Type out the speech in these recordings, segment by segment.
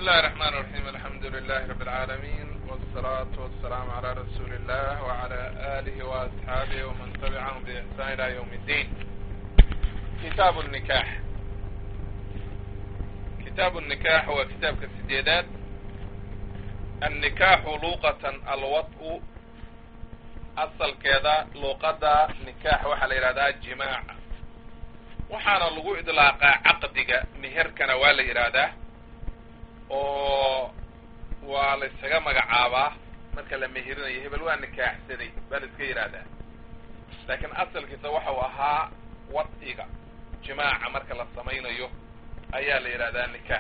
الله الرحمن الرحيم الحمد لله رب العالمين والصلاة والسلام على رسول الله وعلى آله وأصحابه ومن تبعهم بإحسان إلى يوم الدين كتاب النكاح كتاب النكاح هو كتاب كالسديدات النكاح لغة الوطء أصل كذا لغة نكاح وحل إرادة جماع وحانا لغو إطلاق عقدك مهركنا ولا إرادة oo waa la ysaga magacaabaa marka la mehirinayo hebel waa nikaaxsaday baa la iska yidhaahdaa laakiin asalkiisa waxa uu ahaa wadciga jimaaca marka la samaynayo ayaa la yidhahdaa nikaax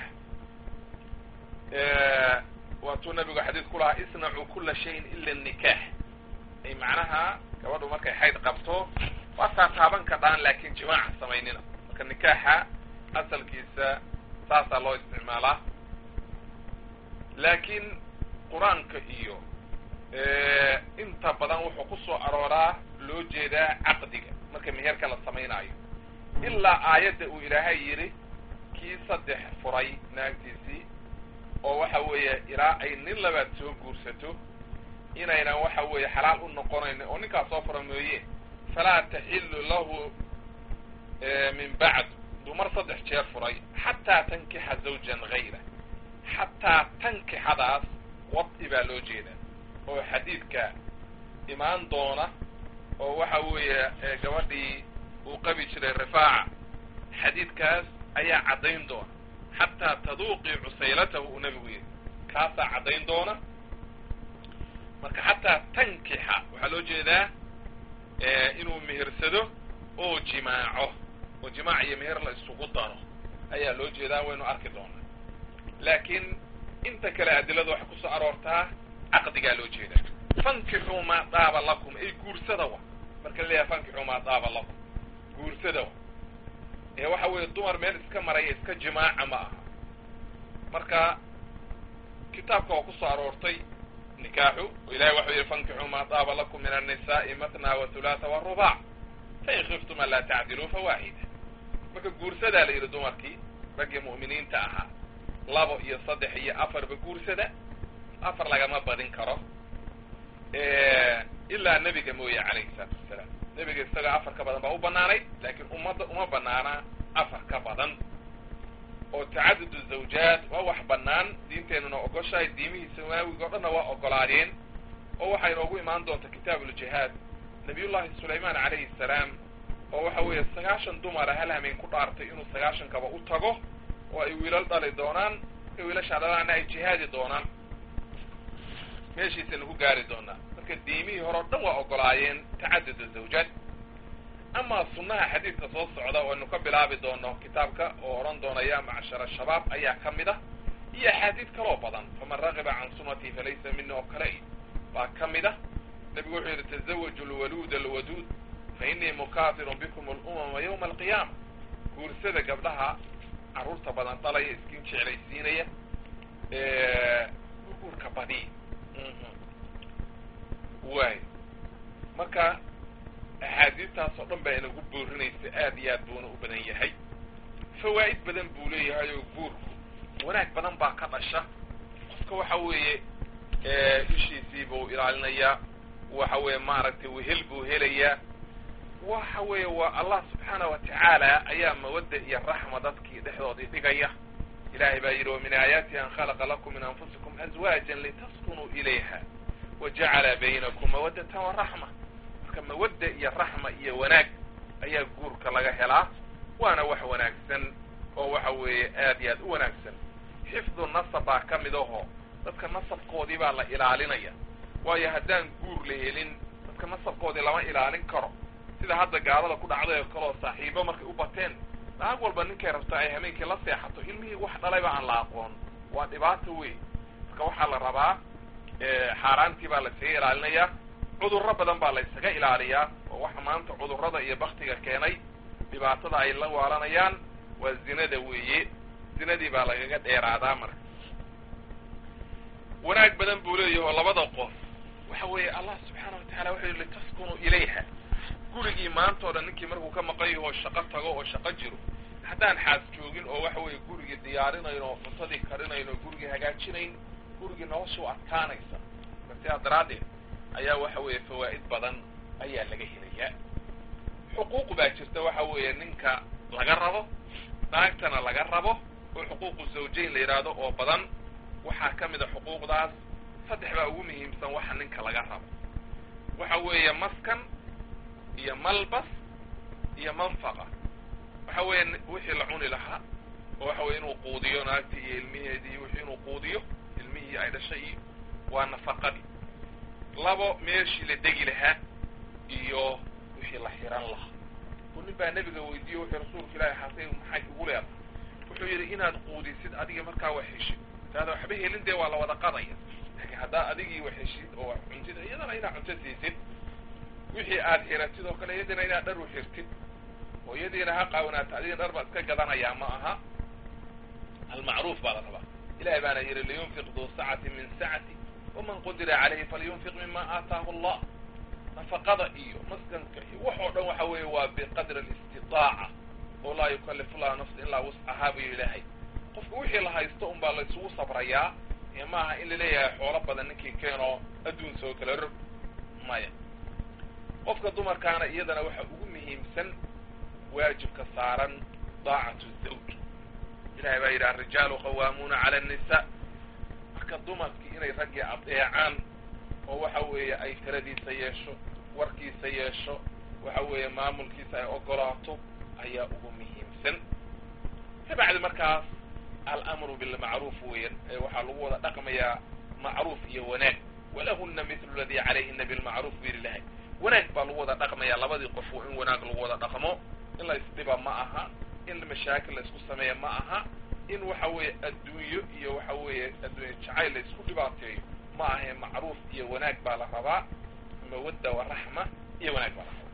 waatuu nabigu xadiid ku lahaa isnacuu kula shayin ila nikaax ay macnaha gabadhu markay xayd qabto waa taataaban kadhaan laakin jimaaca samaynina marka nikaaxa asalkiisa saasaa loo isticmaalaa laakiin qur-aanka iyo inta badan wuxuu ku soo arooraa loo jeedaa caqdiga marka meherka la samaynaayo ilaa aayadda uu ilaahay yidhi kii saddex furay naagtiisii oo waxa weeye ilaa ay nin labaad soo guursato inaynan waxa weeye xalaal u noqonayn oo ninkaas soo fura mooye falaa taxilu lahu min bacd dumar saddex jeer furay xataa tankixa zawjan hayra xataa tankixadaas wadci baa loo jeedaa oo xadiidka imaan doona oo waxa weeye gabadhii uu qabi jiray rifaaca xadiidkaas ayaa caddayn doona xataa taduuqii cusaylatahu uu nebigu yidhi kaasaa caddayn doona marka xataa tankixa waxaa loo jeedaa inuu mehersado oo jimaaco oo jimaac iyo meher la isugu daro ayaa loo jeedaa waynu arki doonaa laakiin inta kale adilada waxay kusoo aroortaa caqdigaa loo jeedaa fankixuu maa daaba lakum ay guursada wa marka la leeyahay fankixuu maa daaba lakum guursada wa ee waxa weeye dumar meel iska maraya iska jimaaca ma aha marka kitaabka waa kusoo aroortay nikaaxu oo ilahay waxau yihi fankixuu maa daaba lakum min annisaai matna wa hulaatha warubac fain khiftum an laa tacdiluu fawaaxida marka guursadaa la yidhi dumarkii raggii mu'miniinta ahaa labo iyo saddex iyo afarba guursada afar lagama badin karo ilaa nebiga mooye calayhi salaatu wasalaam nebiga isaga afar ka badan baa u banaanayd laakiin ummadda uma banaana afar ka badan oo tacadudu zawjaad waa wax banaan diinteenuna ogoshahay diimihii samaawiga o dhanna waa ogolaadeen oo waxay inoogu imaan doonta kitaabuuljihaad nabiyullahi sulaymaan calayhi salaam oo waxa weeye sagaashan dumara hal hameen ku dhaartay inuu sagaashankaba u tago oo ay wiilal dhali doonaan markay wiilashaa dhalaana ay jihaadi doonaan meeshiisaynu ku gaari doonaa marka diimihii hore o dhan waa ogolaayeen tacadud zawjaad amaa sunnaha xadiidka soo socda oo aynu ka bilaabi doono kitaabka oo odhan doona yaa macshara shabaab ayaa ka mid ah iyo axaadiid kaloo badan faman ragiba can sunnatii falaysa mina oo kale baa ka mid ah nebigu wuxuu yidhi tazawaju lwaluud alwaduud fa inii mukaafirun bikum alumama yawma alqiyaama guursada gabdhaha carruurta badan dhalaya iskin jeclaysiinaya guurka badi waay marka axaadiistaas oo dhan baa inagu boorinaysa aad iyo aad buuna u badan yahay fawaa'id badan buu leeyahay oo guurku wanaag badan baa ka dhasha qofka waxa weeye ishiisii buu ilaalinayaa waxa weeye maaragtay wehel buu helayaa waxa weeye waa allah subxaana wa tacaala ayaa mawadda iyo raxma dadkii dhexdoodii dhigaya ilahay baa yidhi wamin aayaatihi an khalaqa lakum min anfusikum azwaajan litaskunuu ilayha wa jacala baynakum mawaddatan wa raxma marka mawadda iyo raxma iyo wanaag ayaa guurka laga helaa waana wax wanaagsan oo waxa weeye aad iyo aad u wanaagsan xifdu nasab baa ka mid aho dadka nasabkoodii baa la ilaalinaya waayo haddaan guur la helin dadka nasabkoodii lama ilaalin karo sida hadda gaalada ku dhacday oo kaleoo saaxiibo markay u bateen naag walba ninkay rabta ay hameenkii la seexato ilmihii wax dhalayba aan la aqoon waa dhibaato wey marka waxaa la rabaa xaaraantii baa la isaga ilaalinayaa cudurro badan baa la ysaga ilaaliyaa oo waxa maanta cudurrada iyo baktiga keenay dhibaatada ay la waalanayaan waa zinada weeye zinadii baa lagaga dheeraadaa marka wanaag badan buu leeyahi oo labada qof waxa weeye allah subxaana wa tacala wuxuu yihi litaskunuu ilayha gurigii maanta o dhan ninkii markuu ka maqan yaho shaqo tago oo shaqo jiro haddaan xaas joogin oo waxa weeye gurigii diyaarinayn oo cuntadii karinayn oo gurigii hagaajinayn gurigii nolosha u adkaanaysa sidaa daraaddeed ayaa waxa weeye fawaa'id badan ayaa laga helayaa xuquuq baa jirta waxa weeye ninka laga rabo naagtana laga rabo oo xuquuqu zawjayn la yidhaahdo oo badan waxaa ka mid a xuquuqdaas saddex baa ugu muhiimsan waxa ninka laga rabo waxa weeye maskan iyo malbas iyo manfaqa waxa weeye wixii la cuni lahaa oo waxa weye inuu quudiyo naagtii iyo ilmiheedii wixii inuu quudiyo ilmihii ay dhashay iyo waa nafaqadii labo meeshii la degi lahaa iyo wixii la xiran lahaa oo nin baa nebiga weydiiye wuxuu rasuulka ilaahi xasay maxay igu leedahay wuxuu yidhi inaad quudisid adiga markaa wax heshid taada waxba helin dee waa la wada qadaya laakiin haddaa adigii wax heshid oo wax cuntid iyadana inaad cunto siisid wixii aad xiratid oo kale iyadina inaad dhar u xirtid oo iyadiina ha qaawanaata adiga dhar baad iska gadanayaa ma aha almacruuf baa la rabaa ilahay baana yidhi liyunfiq duu sacati min sacati waman qudira calayhi falyunfiq mima aataahu allah nafaqada iyo maskanka iyo wax oo dhan waxa weeye waa biqadri alistitaaca oo laa yukallifu llahu nafsa ilaa wuscahaa buu ilaahay qofka wixii la haysto un baa la isugu sabrayaa ee ma aha in laleeyahay xoolo badan ninkii keenoo adduun soo kala rog maya qofka dumarkaana iyadana waxa ugu muhiimsan waajibka saaran daacatu zawj ilahay baa yidhi alrijaalu qawaamuuna cala annisaa marka dumarkii inay raggii adeecaan oo waxa weeye ay taladiisa yeesho warkiisa yeesho waxa weeye maamulkiisa ay ogolaato ayaa ugu muhiimsan kabacdi markaas alamru bilmacruuf weyan ee waxaa lagu wada dhaqmayaa macruuf iyo wanaag walahuna mithlu ladii calayhina bilmacruuf bu yidhi lahay wanaag baa lagu wada dhaqmayaa labadii qof in wanaag lagu wada dhaqmo in la isdhiba ma aha in mashaakil la isku sameeya ma aha in waxa weeye adduunyo iyo waxa weeye adduunye jacayl la isku dhibaateeyo ma ahae macruuf iyo wanaag baa la rabaa mawadda waraxma iyo wanaag baa la rabaa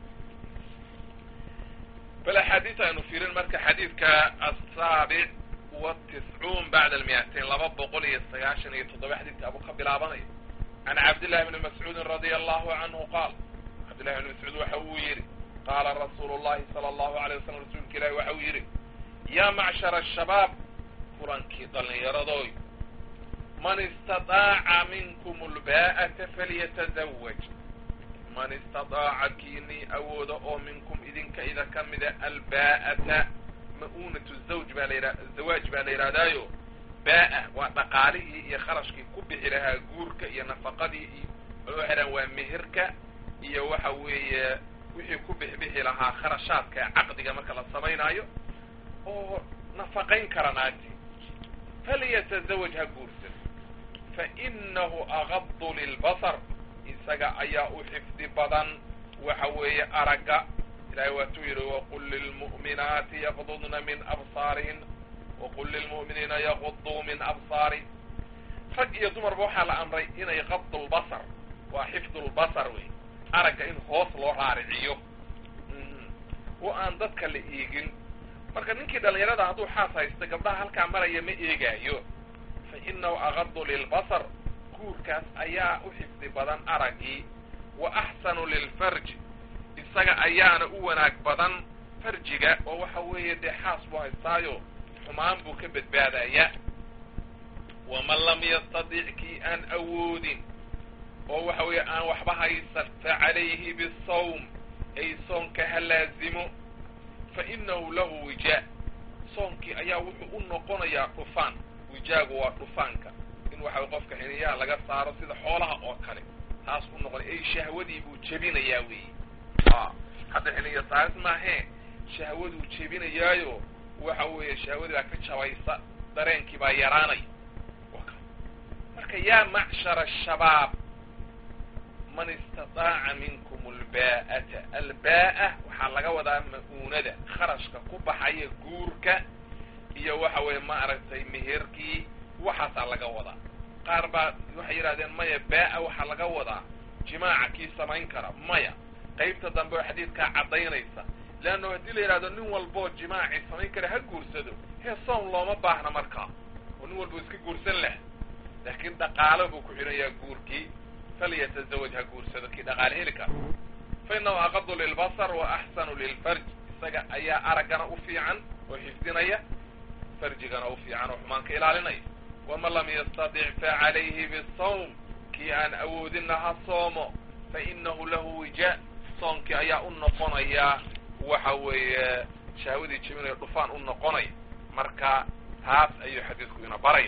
bal axaadiis aynu fiirin marka xadiidka asaabic watiscuun bacda almiatain laba boqol iyo sagaashan iyo toddoba xadiidka abuu ka bilaabanayo can cabdillahi bni mascuudin radia allahu canhu qaal cabdillahi bni mascuud waxa uu yidhi qaala rasuulu llahi sala allahu alay wasalam rasuulka ilahi waxa uu yidhi yaa macshara ashabaab kulankii dhallinyaradooy man istadaaca minkum lbaa'ata falyatazawaj man istadaaca kiinii awooda oo minkum idinka ida ka mida albaa'ata ma'uunatu zawj baa la yidha zawaaj baa la yidhahdaayo baa'a waa dhaqaalihii iyo kharashkii ku bixi lahaa guurka iyo nafaqadii iyo waxay dhahan waa meherka iyo waxa weeye wixii ku bixbixi lahaa kharashaadka caqdiga marka la samaynaayo oo nafaqayn kara naagti falyatazawaj ha guursan fainahu agadu lilbasar isaga ayaa u xifdi badan waxa weeye aragga ilahay waatuu yidhi waqul lilmu'minaati yaqdudna min absaarihin waqul lilmu'miniina yaquduu min absaari rag iyo dumarba waxaa la amray inay qadu lbasar waa xifdu lbasar wey aragga in hoos loo raariciyo oo aan dadka la eegin marka ninkii dhallinyarada hadduu xaas haysta gabdhaha halkaa maraya ma eegaayo fa inahu agadu lilbasar guurkaas ayaa u xifdi badan araggii wa axsanu lilfarji isaga ayaana u wanaag badan farjiga oo waxa weeye dee xaas buu haystaayo xumaan buu ka badbaadaya waman lam yastadic kii aan awoodin oo waxa weeye aan waxba haysan fa calayhi bisawm ay soonka ha laazimo fa inahu lahu wijaa soonkii ayaa wuxuu u noqonayaa dhufaan wijaagu waa dhufaanka in waxa qofka xiniyaha laga saaro sida xoolaha oo kale taas u noqonay ay shahwadii buu jebinayaa weeye a hadda xiniya saaris maahee shahwaduu jebinayaayo waxa weeye shahwadii baa ka jabaysa dareenkii baa yaraanaya marka yaa macshara ashabaab man istadaaca minkum albaa'ata albaa'a waxaa laga wadaa ma'uunada kharashka ku baxaya guurka iyo waxa weeye ma aragtay meherkii waxaasaa laga wadaa qaar baa waxay yidhahdeen maya baa'a waxaa laga wadaa jimaaca kii samayn kara maya qaybta dambe oo xadiidkaa caddaynaysa leanno haddii la yidhahdo nin walboo jimaacii samayn kara ha guursado hee soom looma baahna markaa oo nin walba iska guursan laha laakiin dhaqaalo buu ku xidhanyaa guurkii falyatazawaj ha guursado kii dhaqaale heli kara fa inahu aqadu lilbasar wa axsanu lilfarj isaga ayaa araggana u fiican oo xifdinaya farjigana u fiican oo xumaan ka ilaalinaya waman lam yastadic facalayhi bisawm kii aan awoodinna ha soomo fa inahu lahu wija soonkii ayaa u noqonaya waxa weeye shahwadii jebinaya dhufaan u noqonaya marka taas ayuu xadiidku ina baraya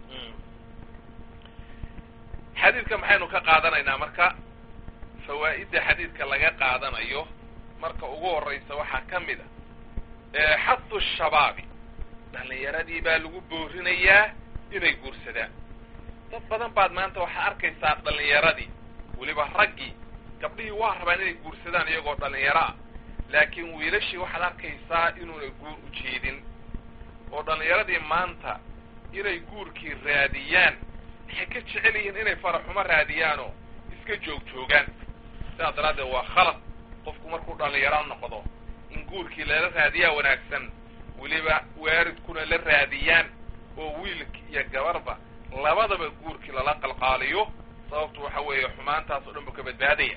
xadiidka maxaynu ka qaadanaynaa marka fawaa'idda xadiidka laga qaadanayo marka ugu horraysa waxaa ka mid a xadu shabaabi dhalinyaradii baa lagu boorinayaa inay guursadaan dad badan baad maanta waxaa arkaysaa dhalinyaradii weliba raggii gabdhihii waa rabaan inay guursadaan iyagoo dhalinyaro ah laakiin wiilashii waxaad arkaysaa inuuna guur u jeedin oo dhalinyaradii maanta inay guurkii raadiyaan waxay ka jecel yihiin inay faraxumo raadiyaanoo iska joog joogaan sidaas daraaddeed waa khalad qofku markuu dhalinyaro noqdo in guurkii lala raadiyaa wanaagsan weliba waaridkuna la raadiyaan oo wiilki iyo gabarba labadaba guurkii lala qalqaaliyo sababtu waxa weeye xumaantaas oo dhan buu ka badbaadaya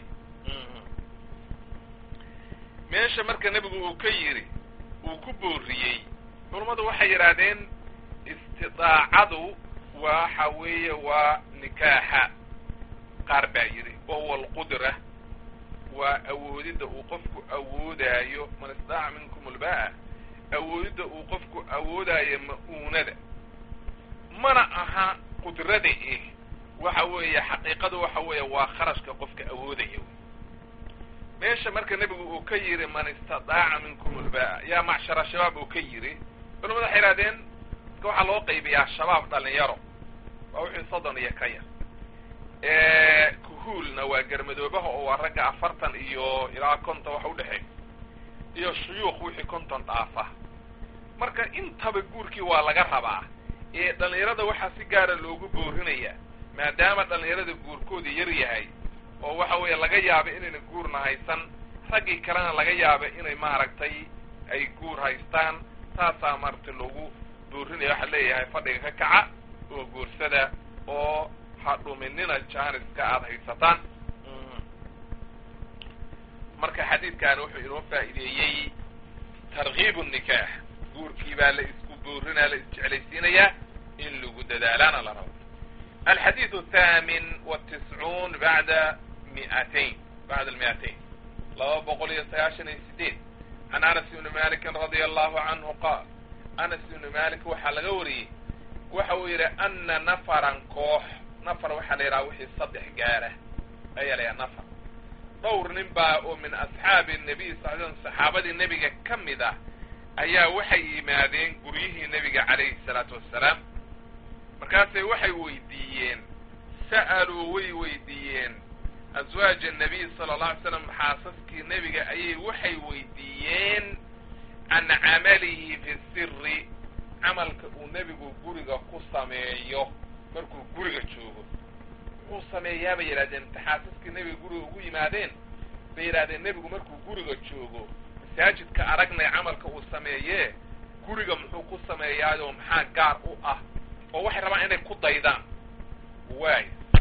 meesha marka nebigu uu ka yidhi uu ku booriyey culammadu waxay yidhaahdeen istidaacadu waxa weeye waa nikaaxa qaar baa yidhi wahuwa alqudra waa awoodidda uu qofku awoodaayo man istaaca minkum ulba'a awoodidda uu qofku awoodaayo ma'uunada mana aha qudrada eh waxa weeye xaqiiqadu waxa weeye waa kharashka qofka awoodaya meesha marka nebigu uu ka yidhi man istadaaca minkum ulba'a yaa macshara shabaab uu ka yidhi culamada waxay ihahdeen waxaa loo qaybiyaa shabaab dhalinyaro waa wixii soddon iyo ka yar kuhuulna waa garmadoobaha oo waa ragga afartan iyo ilaa konton wax udhexeey iyo shuyuukh wixii konton dhaafa marka intaba guurkii waa laga rabaa ee dhalinyarada waxaa si gaara loogu boorinaya maadaama dhalinyarada guurkooda yar yahay oo waxa weeye laga yaaba inayna guurna haysan raggii kalena laga yaaba inay maaragtay ay guur haystaan taasaa maaragtay loogu boorinaya waxaa leeyahay fadhiga ka kaca oo guursada oo ha dhuminina jaaniska aada haysataan marka xadiidkan wuxuu inoo faa'iideeyey tarkiib nikaax guurkii baa la isku boorinaa la isjeclaysiinayaa in lagu dadaalaana la rabo alxadiid athaamin watiscuun bacda miatain bacda almi'atayn laba boqol iyo sagaashan iyo sideed can anas ibni malikin radia allahu canhu qaal anas ibni malik waxaa laga wariyey waxa uu yidhi ana nafaran koox nafar waxaa la yidhaha wixii saddex gaara ayaa la yidhaha nafar dhowr nin baa oo min asxaabi nabiy sal slam saxaabadii nebiga ka mid ah ayaa waxay yimaadeen guryihii nebiga calayhi salaatu wassalaam markaasay waxay weydiiyeen sa'aluu way weydiiyeen aswaaja nabiy sala alla alay slam xaasaskii nebiga ayay waxay weydiiyeen can camalihi fi siri camalka uu nebigu guriga ku sameeyo markuu guriga joogo muxuu sameeyaa bay yidhahdeen inta xaasaskii nebiga guriga ugu yimaadeen bay yidhahdeen nebigu markuu guriga joogo masaajidka aragnay camalka uu sameeyee guriga muxuu ku sameeyaayoo maxaa gaar u ah oo waxay rabaan inay ku daydaan waay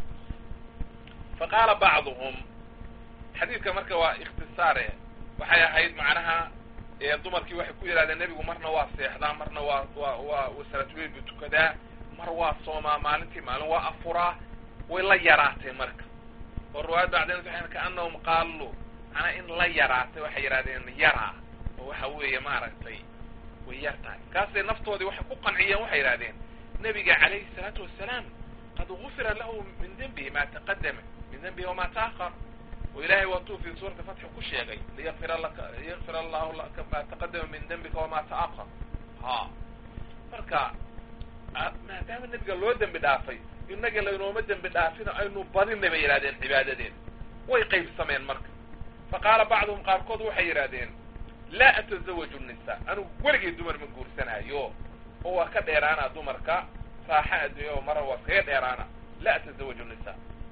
fa qaala bacduhum xadiidka marka waa ikhtisaare waxay ahayd macnaha dumarkii waxay ku yidhahdeen nebigu marna waa seexdaa marna waa waa waa salaatuleil buu tukadaa mar waa soomaa maalintii maalin waa afuraa way la yaraatay marka oo riwaayad bacdeen waxay kaanahum qaalu macnaa in la yaraatay waxay yidhahdeen yaraa oo waxa weeye maaragtay way yar tahay markaasay naftoodii waxay ku qanciyeen waxay yidhahdeen nebiga calayhi salaatu wasalaam qad gufira lahu min dembihi ma taqadama min dembihi wama taakar oo ilahay waatuu fi suurati fatxi ku sheegay liyakfira laka liyakfir allahu laka ma taqadama min dembika wama taakar ha marka maadaama nebiga loo dembi dhaafay inaga laynooma dembi dhaafino aynu badinay bay yidhahdeen cibaadadeed way qaybsameen marka fa qaala bacduhum qaarkood waxay yidhahdeen laa atazawaju nisa anigu weligay dumar ma guursanaayo oo waa ka dheeraana dumarka raaxa adduunya oo mara waa kaga dheeraana laa atazawaju nisa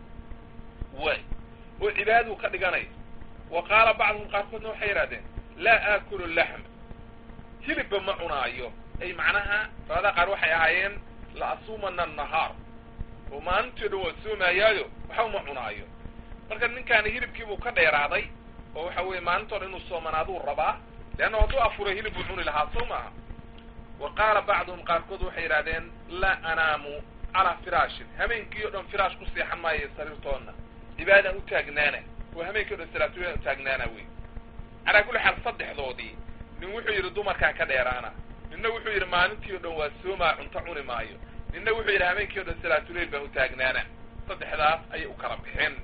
way oo cibaadaduu ka dhiganay wa qaala bacduhum qaarkoodna waxay yidhahdeen laa aakulu laxma hilibba ma cunaayo ay macnaha raada qaar waxay ahaayeen la asuumana nahaar oo maalintii dhan waa soomayaayo waxba ma cunaayo marka ninkaani hilibkiibuu ka dheeraaday oo waxa weeye maalintoo dhan inuu soomanaaduu rabaa leanna hadduu afuray hilib buu cuni lahaa soo maaha wa qaala bacduhum qaarkood waxay yidhahdeen laa anaamu calaa firaashin hameenkii o dhan firaash ku seexan maayo sariirtoodna cibaadaan u taagnaana oo hameenkii o dhan salaatulaan u taagnaana wey calaa kulli xaal saddexdoodii nin wuxuu yidhi dumarkaan ka dheeraana ninna wuxuu yidhi maalintii o dhan waa soomaa cunto cuni maayo ninna wuxuu yidhi hameenkii o dhan salaatuleyl baan u taagnaana saddexdaas ayay u kala bixeen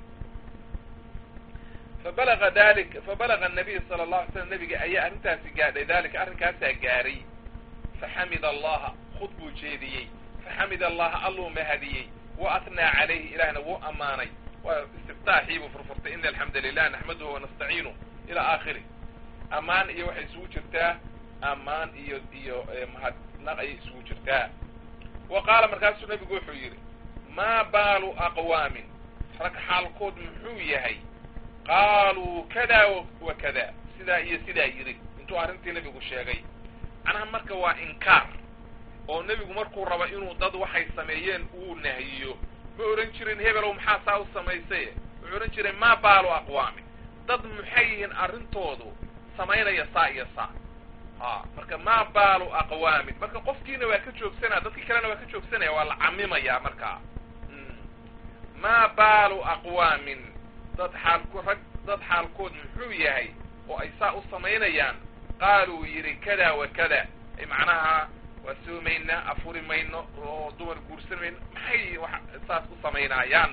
fabalaga dalik fabalaga anabiy sala allahu alay slam nabiga ayaa arrintaasi gaadhay dalika arrinkaasaa gaaray faxamida allaha khud buu jeediyey faxamida allaha alluu mahadiyey wa atnaa calayhi ilahna wuu ammaanay waa istiftaaxii buu furfurtay ina alxamda lilah naxmaduhu wanastaciinu ilaa aakhiri ammaan iyo waxay isugu jirtaa ammaan iyo iyo mahadnaq ayay isugu jirtaa wa qaala markaasuu nabigu wuxuu yidhi maa baalu aqwaamin rag xaalkood muxuu yahay qaaluu kada wa kada sidaa iyo sidaa yidhi intuu arrintii nebigu sheegay macnaha marka waa inkaar oo nebigu markuu rabo inuu dad waxay sameeyeen uu nahiyo ma odhan jirin hebelow maxaa saa u samaysay wuxuu odhan jiray maa baalu aqwaamin dad maxay yihiin arrintoodu samaynaya saa iyo saa ha marka maa baalu aqwaamin marka qofkiina waa ka joogsanaya dadkii kalena waa ka joogsanaya waa la camimayaa markaa maa baalu aqwaamin dad xaalko rag dad xaalkood muxuu yahay oo ay saa u samaynayaan qaaluu yidhi kada wa kada ay macnaha waa soomaynaa afuri mayno oo dumar guursan mayno maxay wax saas u samaynaayaan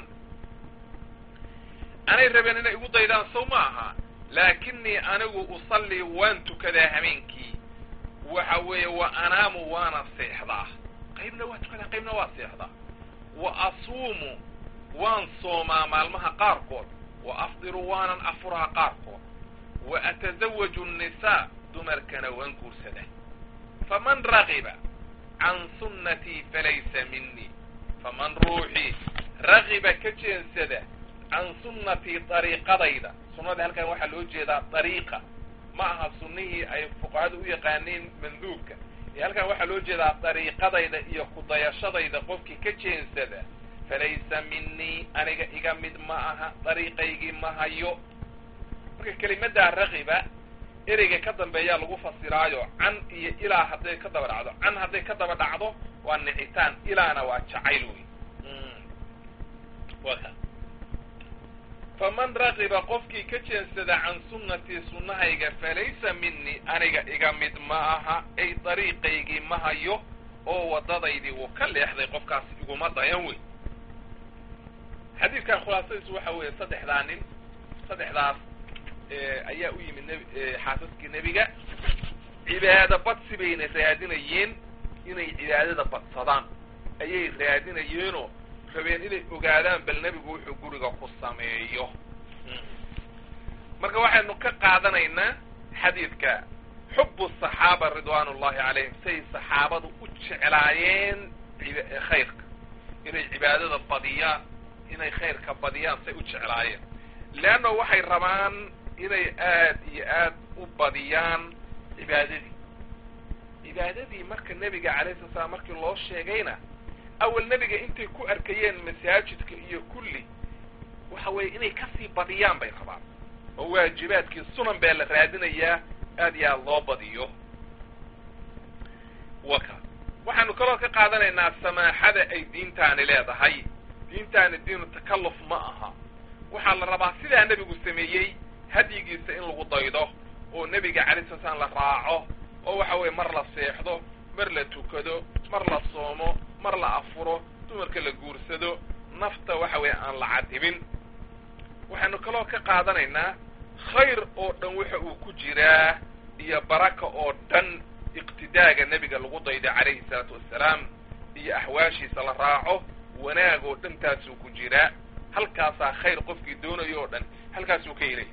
anay rabeen inay igu daydaan sow ma aha laakinii anigu usallii waan tukadaa hameenkii waxa weeye wa anaamu waana seexdaa qaybna waa tukadaa qaybna waa seexdaa wa asuumu waan soomaa maalmaha qaarkood wa afdiru waanan afuraa qaarkood wa atasawaju nnisaa dumarkana waan guursadaa faman ragiba can sunnatii falaysa minii faman ruuxii ragiba ka jeensada can sunnatii dariiqadayda sunnada halkan waxaa loo jeedaa dariiqa ma aha sunnihii ay fuqahadu u yaqaaneen manduubka ee halkan waxaa loo jeedaa dariiqadayda iyo kudayashadayda qofkii ka jeensada falaysa minii aniga iga mid ma aha dariiqaygii ma hayo marka kelimaddaa ragiba ereyga ka dambeeyaa lagu fasiraayo can iyo ilaa hadday ka daba dhacdo can hadday ka daba dhacdo waa nicitaan ilaana waa jacayl wey wa ka faman ragiba qofkii ka jeensada can sunnatii sunnahayga falaysa minii aniga iga mid ma aha ay dariiqaygii ma hayo oo waddadaydii wuu ka leexday qofkaas iguma dayan wey xadiidkan khulaasadiisu waxa weeye saddexdaa nin saddexdaas ayaa u yimid nb xaasaskii nebiga cibaado badsi bayna raadinayeen inay cibaadada badsadaan ayay raadinayeenoo rabeen inay ogaadaan bal nebigu wuxuu guriga ku sameeyo marka waxaynu ka qaadanaynaa xadiidka xubu saxaaba ridwaan ullahi calayhim say saxaabadu u jeclaayeen khayrka inay cibaadada badiyaan inay khayrka badiyaan say u jeclaayeen leanna waxay rabaan inay aad iyo aad u badiyaan cibaadadii cibaadadii marka nebiga calayhi sala slam markii loo sheegayna awal nebiga intay ku arkayeen masaajidka iyo kulli waxa weeye inay kasii badiyaan bay rabaan oo waajibaadkii sunan baa la raadinayaa aad iyo aad loo badiyo waka waxaanu kaloo ka qaadanaynaa samaaxada ay diintaani leedahay diintaani diinu takalluf ma aha waxaa la rabaa sidaa nebigu sameeyey hadyigiisa in lagu daydo oo nebiga calay sala slam la raaco oo waxa weeye mar la seexdo mar la tukado mar la soomo mar la afuro dumarka la guursado nafta waxa weeye aan la cadibin waxaynu kaloo ka qaadanaynaa khayr oo dhan waxa uu ku jiraa iyo baraka oo dhan iqtidaaga nebiga lagu daydo calayhi salaatu wassalaam iyo axwaashiisa la raaco wanaag oo dhan taasuu ku jiraa halkaasaa khayr qofkii doonayo oo dhan halkaasuu ka helaya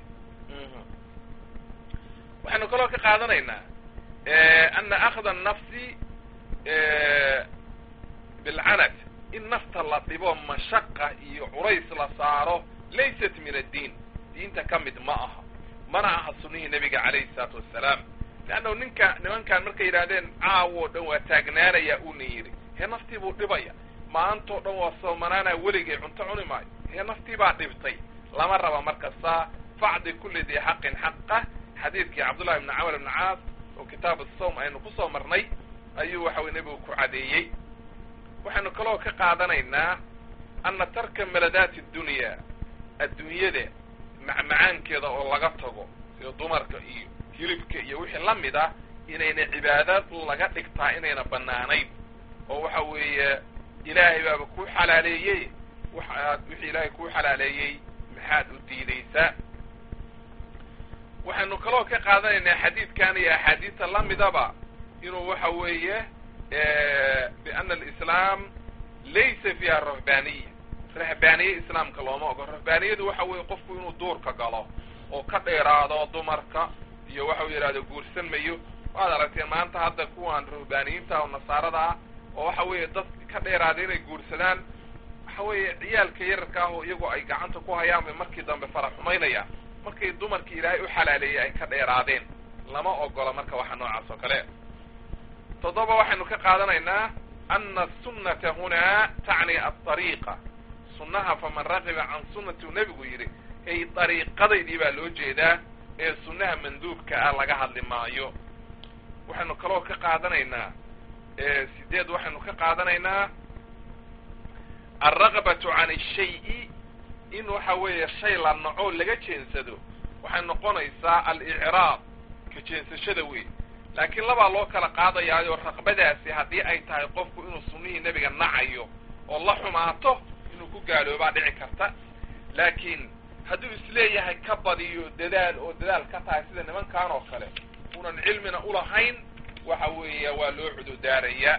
waxaynu kaloo ka qaadanaynaa ana akhda nafsi bilcanad in nafta la dhibo mashaqa iyo culays la saaro laysat min addiin diinta ka mid ma aha mana aha sunnihii nebiga calayhi salaatu wassalaam leannahu ninka nimankan markay yidhahdeen caawo dhan waa taagnaanaya uuna yidhi hee naftii buu dhibaya maantoo dhan waa soomanaanaa weligay cunto cuni maayo hee naftii baa dhibtay lama raba markasta facdi kulli dii xaqin xaqah xadiidkii cabdullahi ibni camar ibni caas oo kitaab asawm aynu kusoo marnay ayuu waxa weye nebigu ku cadeeyey waxaynu kaloo ka qaadanaynaa anna tarka maladaati addunya adduunyada macmacaankeeda oo laga tago sida dumarka iyo hilibka iyo wixii la mid ah inayna cibaadad laga dhigtaa inayna bannaanayn oo waxa weeye ilaahay baaba kuu xalaaleeyey waxaad wixii ilaahay kuu xalaaleeyey maxaad u diidaysaa waxaynu kaloo ka qaadanaynaa xadiidkan iyo axaadiista la midaba inuu waxa weeye biana alislaam laysa fiiha rahbaniya rahbaaniye islaamka looma ogo rahbaaniyadu waxa weeye qofku inuu duurka galo oo ka dheeraado dumarka iyo waxau yidhahdo guursan mayo waad aragteen maanta hadda kuwan rahbaaniyiinta oo nasaarada ah oo waxa weeye dad ka dheeraada inay guursadaan waxa weeye ciyaalka yararka ah oo iyagoo ay gacanta ku hayaan bay markii dambe fara xumaynayaan markay dumarkii ilaahay u xalaaleeyey ay ka dheeraadeen lama ogola marka waxa noocaas oo kale toddoba waxaynu ka qaadanaynaa ana asunata hunaa tacni aariiqa sunnaha faman raqiba can sunnati uu nebigu yidhi ay dariiqadaydii baa loo jeedaa ee sunnaha manduubka ah laga hadli maayo waxaynu kaloo ka qaadanaynaa sideed waxaynu ka qaadanaynaa alraqbatu can ashay-i in waxa weeye shay la naco laga jeensado waxay noqonaysaa alicraab ka jeensashada wey laakiin labaa loo kala qaadayaayo raqbadaasi haddii ay tahay qofku inuu sunnihii nebiga nacayo oo la xumaato inuu ku gaaloobaa dhici karta laakiin hadduu isleeyahay ka badiyo dadaal oo dadaal ka tahay sida nimankan oo kale unan cilmina ulahayn waxa weeya waa loo cududaaraya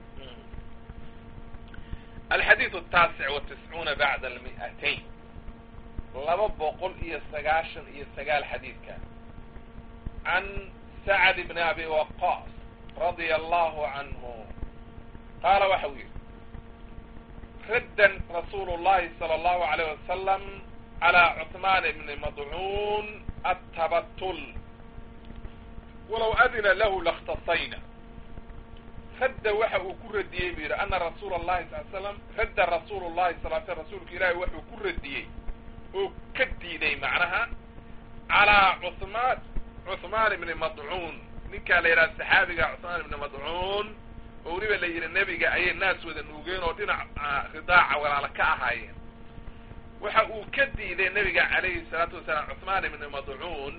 alxadiidu ataasic watiscuuna bacda almi'atayn laba boqol iyo sagaashan iyo sagaal xadiidka can sacd bni abi waqaas radia allahu canhu qaala waxa uu yidhi raddan rasuulu llahi sala allahu alayh wasalam calى cuثmaan bni madcuun atabatul walow adina lahu lakhtasayna radda waxa uu ku radiyey bu yidhi ana rasuula اllahi sal slam radda rasuulu llahi sal sl rasuulka ilaahi wuxuu ku radiyey oo ka diiday macnaha calaa cuثmaan cuثmaan ibni madcuun ninkaa la yidhaha saxaabiga cuثmaan ibni madcuun oo weliba la yidhi nebiga ayay naas wada nuugeen oo dhinac ridaaca walaala ka ahaayeen waxa uu ka diiday nebiga calayhi salaatu wasalaam cuثmaan ibni madcuun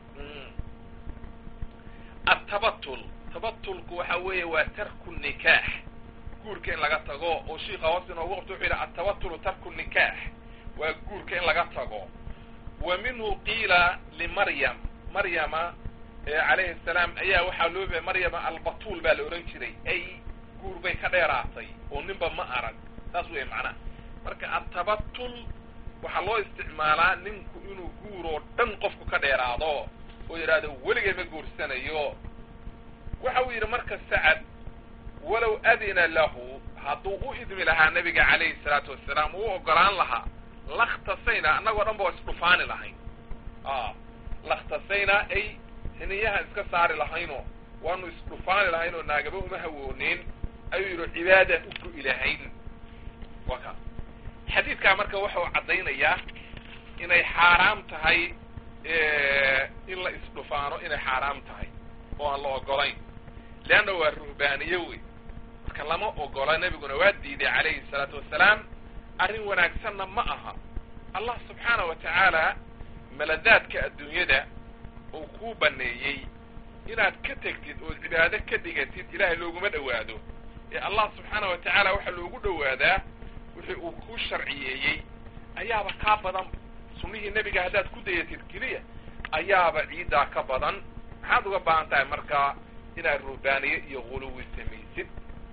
atabatul tabatulku waxa weeye waa tarku nikaax guurka in laga tago oo shiika hoos inoogu qabto wuxuu yidhi atabatulu tarku nikaax waa guurka in laga tago wa minhu qiila limaryam maryama calayhi salaam ayaa waxaa loo bixiyay maryama albatuul baa la odhan jiray ay guur bay ka dheeraatay oo ninba ma arag saas weeye macnaha marka atabatul waxaa loo isticmaalaa ninku inuu guur oo dhan qofku ka dheeraado oo yidhaahdo weligay ma guursanayo waxa uu yidhi marka sacad walow adina lahu hadduu u idmi lahaa nebiga calayhi salaatu wasalaam uu ogolaan lahaa lakhtasayna annagoo dhan ba waa isdhufaani lahayn lakhtasayna ay hiniyaha iska saari lahaynoo waanu isdhufaani lahayn oo naagaba uma hawooneyn ayuu yidhi cibaadaan u go-i lahayn waa ka xadiidkaa marka waxau caddaynayaa inay xaaraam tahay in la isdhufaano inay xaaraam tahay oo aan la ogolayn leanna waa ruhbaaniye wey marka lama ogola nebiguna waa diiday calayhi salaatu wasalaam arrin wanaagsanna ma aha allah subxaana wa tacaala maladaadka adduunyada uu kuu baneeyey inaad ka tegtid ood cibaado ka dhigatid ilaahay looguma dhowaado ee allah subxaana wa tacaala waxaa loogu dhowaadaa wixii uu kuu sharciyeeyey ayaaba kaa badan sunnihii nebiga haddaad ku dayatid keliya ayaaba ciiddaa ka badan maxaad uga baahan tahay markaa inaad ruhbaaniye iyo guluwi samaysid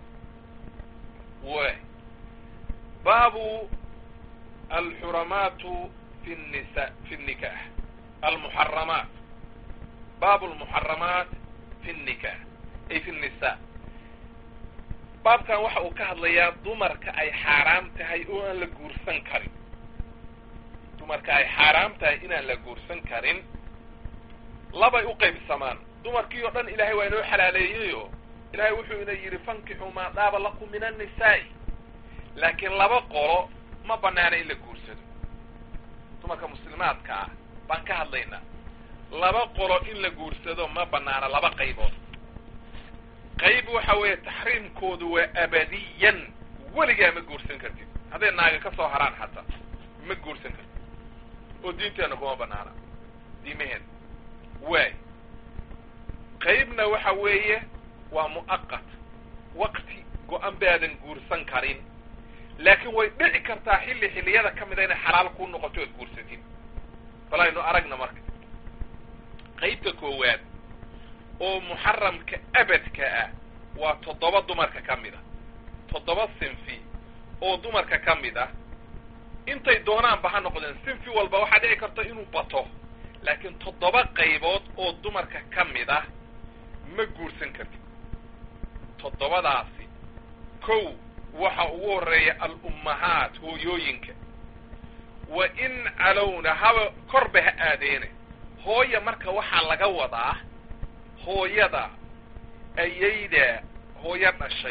w baabu alxuramaatu fi nisa fi nnikaax almuxaramaat baabu almuxaramaat fi nnikaax ay fi nnisaa baabkan waxa uu ka hadlayaa dumarka ay xaaraam tahay oo aan la guursan karin dumarka ay xaaraam tahay inaan la guursan karin labay u qaybsamaan dumarkii oo dhan ilaahay waa inoo xalaaleeyeyo ilaahay wuxuu ina yidhi fankixuu maa daaba lakum min annisaa'i laakiin laba qolo ma banaana in la guursado dumarka muslimaadka ah baan ka hadlaynaa laba qolo in la guursado ma banaana laba qaybood qayb waxa weeye taxriimkoodu waa abadiyan weligaa ma guursan kartid hadday naaga ka soo haraan xataa ma guursan kartid oo diinteenna kuma banaana diimaheen waay qaybna waxa weeye waa mu'aqat waqti go-an baadan guursan karin laakiin way dhici kartaa xilli xilliyada ka mida inay xalaal kuu noqoto oad guursatid bal aynu aragna marka qaybta koowaad oo muxaramka abadka ah waa toddoba dumarka ka mid a toddoba sinfi oo dumarka ka mid ah intay doonaanba ha noqdeen sinfi walba waxaa dhici karta inuu bato laakiin toddoba qaybood oo dumarka ka mid ah ma guursan kartid toddobadaasi kow waxa ugu horreeya al-ummahaat hooyooyinka wa in calowna haba korba ha aadeene hooya marka waxaa laga wadaa hooyada ayayda hooyo dhashay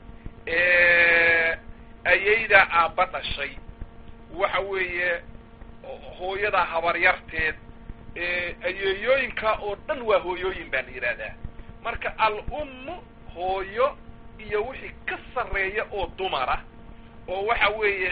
ayaydaa aabba dhashay waxa weeye hooyadaa habaryarteed ayeeyooyinka oo dhan waa hooyooyin baa la yidhaahdaa marka al-ummu hooyo iyo wixii ka sarreeya oo dumara oo waxa weeye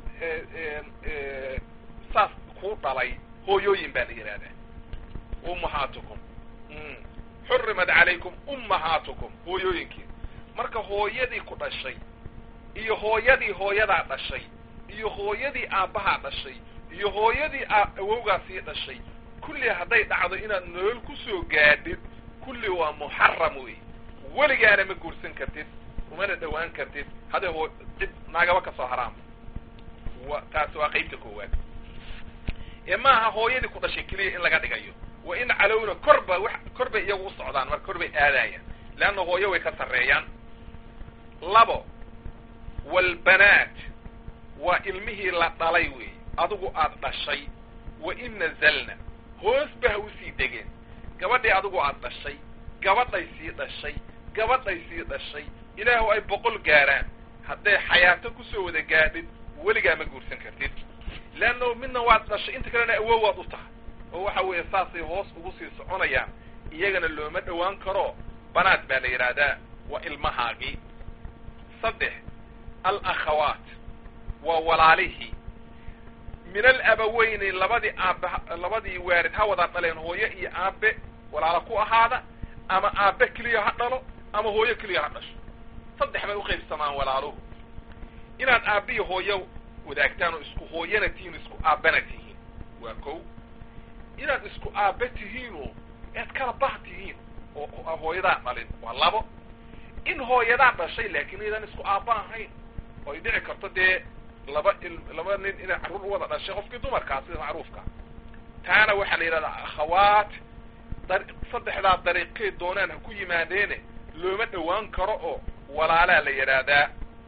saas kuu dhalay hooyooyin baa la yidhaahdaa ummahaatukum xurimat calaykum ummahaatukum hooyooyinkii marka hooyadii ku dhashay iyo hooyadii hooyadaa dhashay iyo hooyadii aabbahaa dhashay iyo hooyadii awowgaasii dhashay kulli hadday dhacdo inaad nolol kusoo gaadhid kulli waa muxaram wey weligaana ma guursan kartid umana dhawaan kartid hadday hoo cid naagaba ka soo haraama wa taasi waa qaybta koowaad ee maaha hooyadii ku dhashay keliya in laga dhigayo wa in calowna korba w kor bay iyagu u socdaan marka kor bay aadaayaan leanna hooyo way ka sarreeyaan labo walbanaat waa ilmihii la dhalay wey adigu aad dhashay wa in nazalna hoosba ha usii degeen gabadhii adigu aad dhashay gabadhay sii dhashay gabadhay sii dhashay ilaahu ay boqol gaaraan hadday xayaato kusoo wada gaadhid weligaa ma guursan kartid leanno midna waad dhashay inta kalena awow waad u tahay oo waxa weeye saasay hoos ugu sii soconayaan iyagana looma dhowaan karo banaad baa la yidhaahdaa waa ilmahaagii saddex alakhawaat waa walaalihii min alabaweyni labadii aabe labadii waarid ha wada dhaleen hooyo iyo aabe walaalo ku ahaada ama aabe keliya ha dhalo ama hooyo keliya ha dhasho saddex bay uqaybsamaan walaaluhu inaad aabiyo hooyo wadaagtaan oo isku hooyana tihiin isku aabbana tihiin waa kow inaad isku aabe tihiinoo ead kala bah tihiin oo hooyadaa dhalin waa labo in hooyadaa dhashay laakiin iyadan isku aabba ahayn oo ay dhici karto dee laba il laba nin inay carruur u wada dhashay qofkii dumarkaa sida macruufka taana waxaa la yidhahdaa akhawaat dar saddexdaa dariiqay doonaan ha ku yimaadeene looma dhowaan karo oo walaalaa la yidhaahdaa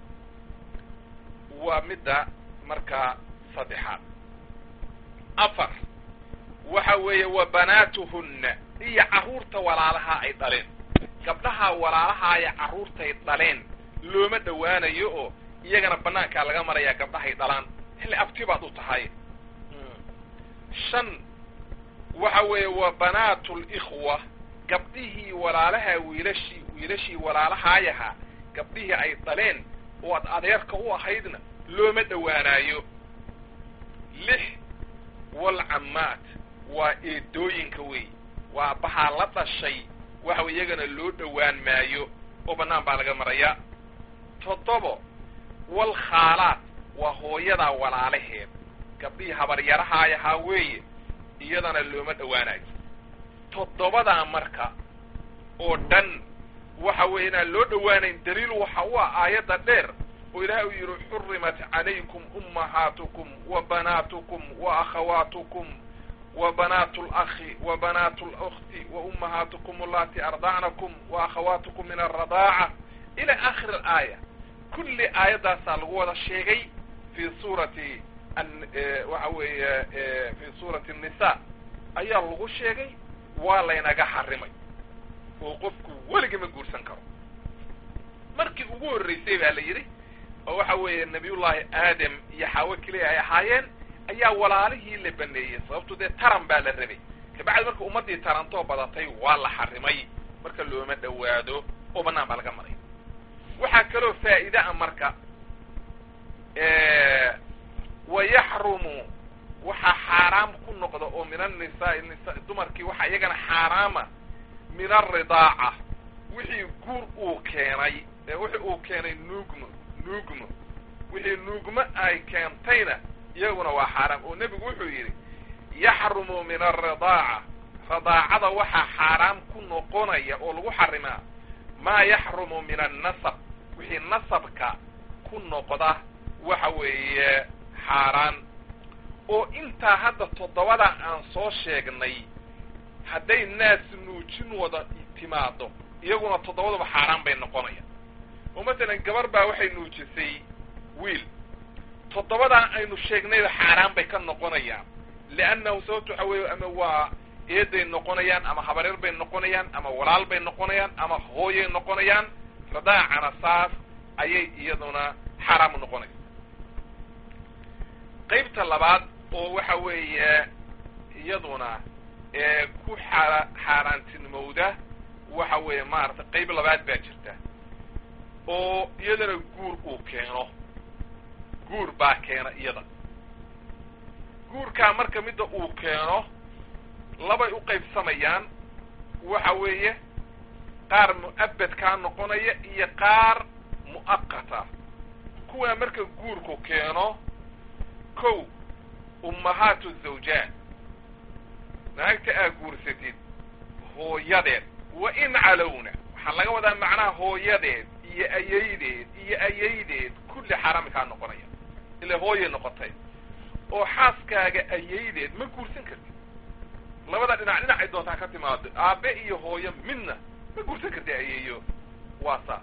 waa midda markaa saddexaad afar waxa weeye wa banaatuhunna iyo carruurta walaalahaa ay dhaleen gabdhaha walaalahaaya carruurtay dhaleen looma dhowaanayo oo iyagana banaankaa laga marayaa gabdhahay dhalaan xilli abti baad u tahay shan waxa weeye wa banaatu likhwa gabdhihii walaalaha wiilashii wiilashii walaalahaayahaa gabdhihii ay dhaleen oo ad adeerka u ahaydna looma dhowaanaayo lix walcammaat waa eedooyinka wey waa bahaa la dhashay waxa iyagana loo dhowaan maayo oo bannaan baa laga marayaa toddobo walkhaalaat waa hooyadaa walaalaheed gabdhihii habaryarahaayahaa weeye iyadana looma dhowaanayo toddobadaa marka oo dhan waxa weeye inaan loo dhowaanayn daliil waxa u ah aayadda dheer oo ilaahay uu yidhi xurimat calaykum ummahaatukum wa banaatukum wa akhawaatukum wa banaatu lakhi wa banaatu lukhti wa ummahaatukum allati ardacnakum wa akhawaatukum min alradaaca ila aakhiri alaaya kulli aayaddaasaa lagu wada sheegay fi suurati waxa weeye fi suurati الnisa ayaa lagu sheegay waa laynaga xarimay oo qofku weligii ma guursan karo markii ugu horreysay baa la yidhi oo waxa weeye nabiyullaahi aadam iyo xaawo keliya ay ahaayeen ayaa walaalihii la baneeyey sababto dee taran baa la rabay kabacdi marka ummaddii tarantoo badatay waa la xarimay marka looma dhowaado oo bannaan baa laga maraya waxaa kaloo faa'iide a marka wayaxrumu waxaa xaaraam ku noqda oo min annisaai nisa dumarkii waxaa iyagana xaaraama min alridaaca wixii guur uu keenay wixii uu keenay nuugmo nuugmo wixii nuugmo ay keentayna iyaguna waa xaaraam oo nebigu wuxuu yidhi yaxrumu min alridaaca ridaacada waxaa xaaraam ku noqonaya oo lagu xarimaa maa yaxrumu min annasab wixii nasabka ku noqda waxa weeye xaaraan oo intaa hadda toddobada aan soo sheegnay hadday naas nuujin wada timaado iyaguna toddobadaba xaaraan bay noqonayaan oo masalan gabar baa waxay nuujisay wiil toddobadaa aynu sheegnayba xaaraan bay ka noqonayaan liannahu sababto waxa weeye ama waa eeday noqonayaan ama habareer bay noqonayaan ama walaal bay noqonayaan ama hooyay noqonayaan radaacana saas ayay iyaduna xaaraam u noqonaysa qaybta labaad oo waxa weeye iyaduna ee ku xaara xaaraantinimowda waxa weeye maaragtay qayb labaad baa jirta oo iyadana guur uu keeno guur baa keena iyada guurkaa marka midda uu keeno labay u qaybsamayaan waxa weeye qaar mu'abadkaa noqonaya iyo qaar mu'aqata kuwaa marka guurku keeno kow ummahaatu zawjaat naagta aa guursatid hooyadeed wa in calowna waxaa laga wadaa macnaha hooyadeed iyo ayaydeed iyo ayaydeed kulli xaaraami kaa noqonaya ila hooyay noqotay oo xaaskaaga ayaydeed ma guursan kartid labada dhinac dhinacay doontaa ka timaado aabe iyo hooyo midna ma guursan kartid ayeeyo waa saas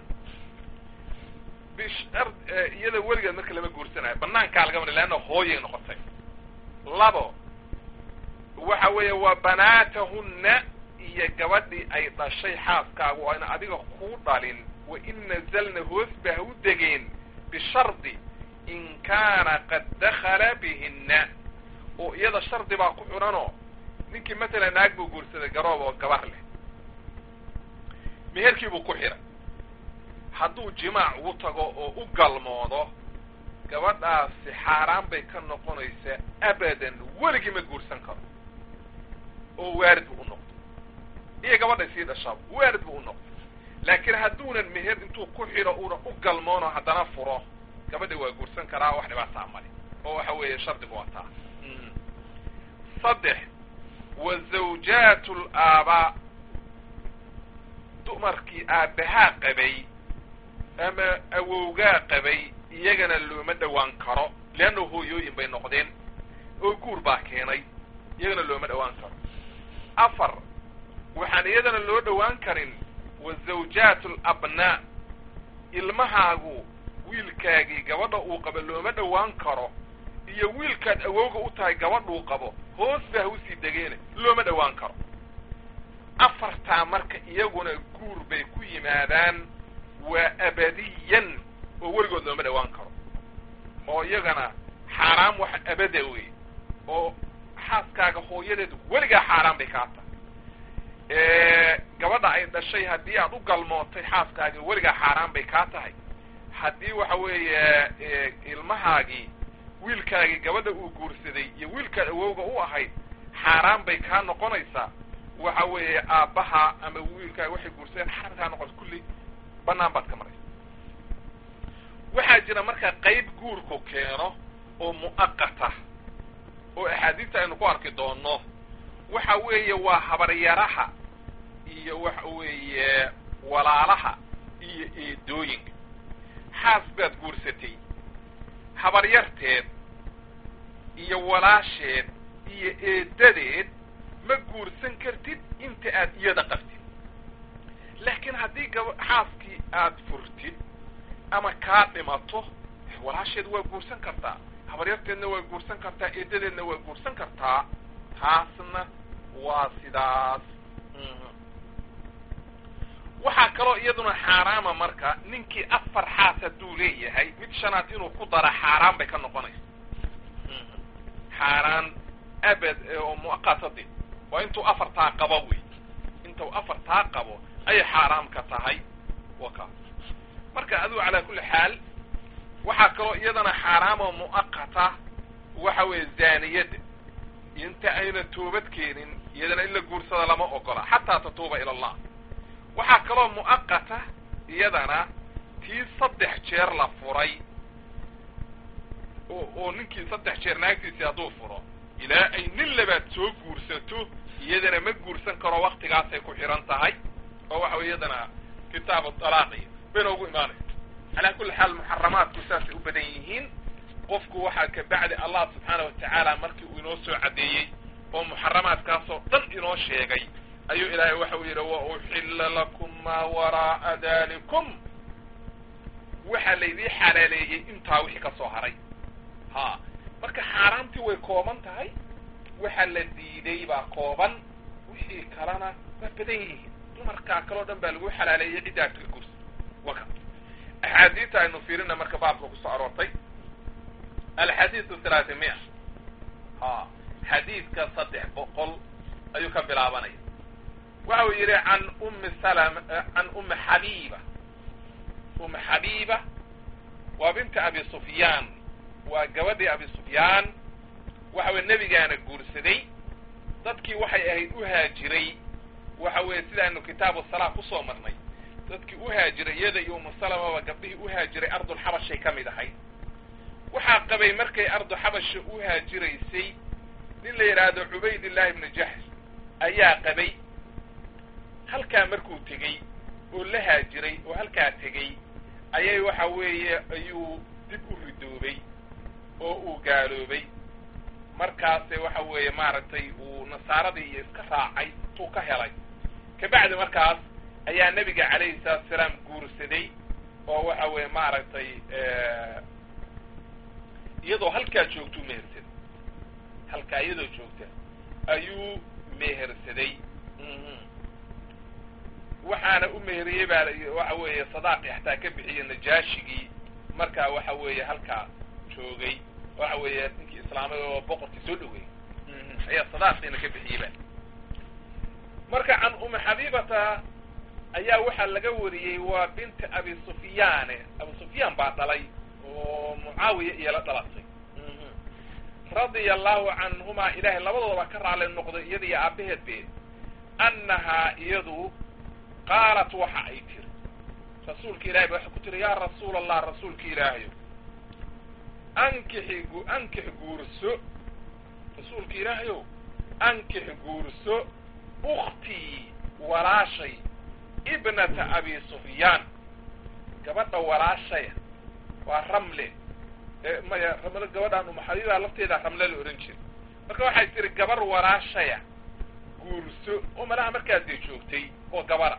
bishar iyada weligeed marka lama guursanayo banaankaa laga mara leanna hooyay noqotay labo waxa weeye waa banaatahunna iyo gabadhii ay dhashay xaaskaagu ayna adiga kuu dhalin wa in nazalna hoos ba ha u degeen bishardi in kaana qad dakhala bihinna oo iyada shardi baa ku xidhanoo ninkii matalan naag buu guursaday garoob oo gabar leh meherkii buu ku xidhay hadduu jimaac ugu tago oo u galmoodo gabadhaasi xaaraan bay ka noqonaysaa abadan weligii ma guursan karo oo waarid buu u noqday iyo gabadhay sii dhashaaba waarid buu u noqday laakiin hadduunan meher intuu ku xidho una u galmoono haddana furo gabadha waa guursan karaa wax dhibaataa male oo waxa weeye shardigu waa taa saddex wa zawjaat laabaa dumarkii aabbahaa qabay ama awowgaa qabay iyagana looma dhowaan karo leanna hooyooyin bay noqdeen oo guur baa keenay iyagana looma dhowaan karo afar waxaan iyadana loo dhowaan karin wa zawjaat alabnaa ilmahaagu wiilkaagii gabadha uu qabo looma dhowaan karo iyo wiilkaad awowga u tahay gabadhuu qabo hoos ba ha usii degeene looma dhowaan karo afartaa marka iyaguna guur bay ku yimaadaan waa abadiyan oo weligood looma dhowaan karo oo iyagana xaaraam wax abada wey oo xaaskaaga hooyadeed weligaa xaaraan bay kaa tahay gabadha ay dhashay haddii aad u galmootay xaaskaaga weligaa xaaraan bay kaa tahay haddii waxa weeye ilmahaagii wiilkaagii gabadha uu guursaday iyo wiilkaad awowga u ahayd xaaraan bay kaa noqonaysaa waxa weeye aabbaha ama wiilkaaga waxay guursadeen xaaraan kaa noqonaysa kulli banaan baad ka maraysa waxaa jira marka qayb guurku keeno oo mu'aqata oo axaadiista aynu ku arki doonno waxa weeye waa habaryaraha iyo waxa weeye walaalaha iyo eedooyinka xaas baad guursatay habaryarteed iyo walaasheed iyo eedadeed ma guursan kartid inta aad iyada qabtid laakiin haddii gaba xaaskii aad furtid ama kaa dhimato walaasheed waa guursan kartaa habaryarteedna waa guursan kartaa eedadeedna waa guursan kartaa taasna waa sidaas waxaa kaloo iyaduna xaaraama marka ninkii afar xaas hadduu leeyahay mid shanaad inuu ku dara xaaraan bay ka noqonaysa xaaraan abad oo muaqatadi waa intuu afartaa qabo wey intuu afartaa qabo ayay xaaraam ka tahay waka marka adigu calaa kulli xaal waxaa kaloo iyadana xaaraamo mu'aqata waxa weeye zaaniyadda inta ayna toobad keenin iyadana in la guursada lama ogola xataa tatuuba ila allah waxaa kaloo mu'aqata iyadana tii saddex jeer la furay oo oo ninkii saddex jeer naagtiisii hadduu furo ilaa ay nin labaad soo guursato iyadana ma guursan karo waktigaasay ku xihan tahay oo waxa wey iyadana kitaabu dalaaqi bayna ugu imaanay calaa kulli xaal muxaramaadku saasay u badan yihiin qofku waxaa kabacdi allah subxaana watacaala markii uu inoo soo caddeeyey oo muxaramaadkaasoo dhan inoo sheegay ayuu ilaahay waxa uu yidhi wa uxilla lakum maa waraa'a dalikum waxaa laydii xalaaleeyey intaa wixii ka soo haray ha marka xaaraamtii way kooban tahay waxa la diiday baa kooban wixii kalena waa badan yihiin dumarkaa kaleo dhan baa lagu xalaaleeyey ciddaa ka gursa waka axaadiista aynu fiirina marka baabka kusoo aroortay alxadiidu thalaati mia ha xadiidka saddex boqol ayuu ka bilaabanaya waxa uu yidhi can ummi salama can ummi xabiiba ummi xabiiba waa binta abi sufyaan waa gabadhii abi sufyaan waxa weye nebigaana guursaday dadkii waxay ahayd u haajiray waxa weeye sidaanu kitaabu salaa kusoo marnay dadkii u haajiray iyada iyo umu salamaba gabdhihii u haajiray ardulxabashay ka mid ahayd waxaa qabay markay ardu xabasha u haajiraysay nin la yidhaahdo cubaydillahi ibnu jaxsh ayaa qabay halkaa markuu tegey oo la haajiray oo halkaa tegey ayay waxa weeye ayuu dib u ridoobay oo uu gaaloobay markaase waxa weeye maaragtay uu nasaaradii iyo iska raacay tuu ka helay kabacdi markaas ayaa nebiga calayhi salaatu salaam guursaday oo waxa weeye maaragtay iyadoo halkaa joogtuu mehersaday halkaa iyadoo joogta ayuu mehersaday waxaana u meheriyey baa waxa weeye sadaaqi xataa ka bixiyey najaashigii markaa waxa weeye halkaa joogay waxa weeye ninkii islaamay oo boqorkii soo dhaweeyey ayaa sadaaqiina ka bixiyey ba marka can umi xabiibata ayaa waxaa laga wariyey waa binti abi sufyaane abu sufyaan baa dhalay oo mucaawiya iyo la dhalatay radia allahu canhumaa ilaahay labadoodaba ka raali noqday iyada iyo aabaheed beed annahaa iyadu qaalat waxa ay tiri rasuulka ilahay ba waxay ku tiri yaa rasuula allah rasuulka ilaahayo ankixi ankix guurso rasuulka ilaahayow ankix guurso uktii walaashay ibnata abi sufyaan gabadha walaashaya waa ramle maya ramle gabadhaan umaxabiibaa lafteeda ramle la ohan jira marka waxay tiri gabar walaashaya guurso oo malaha markaasay joogtay oo gabara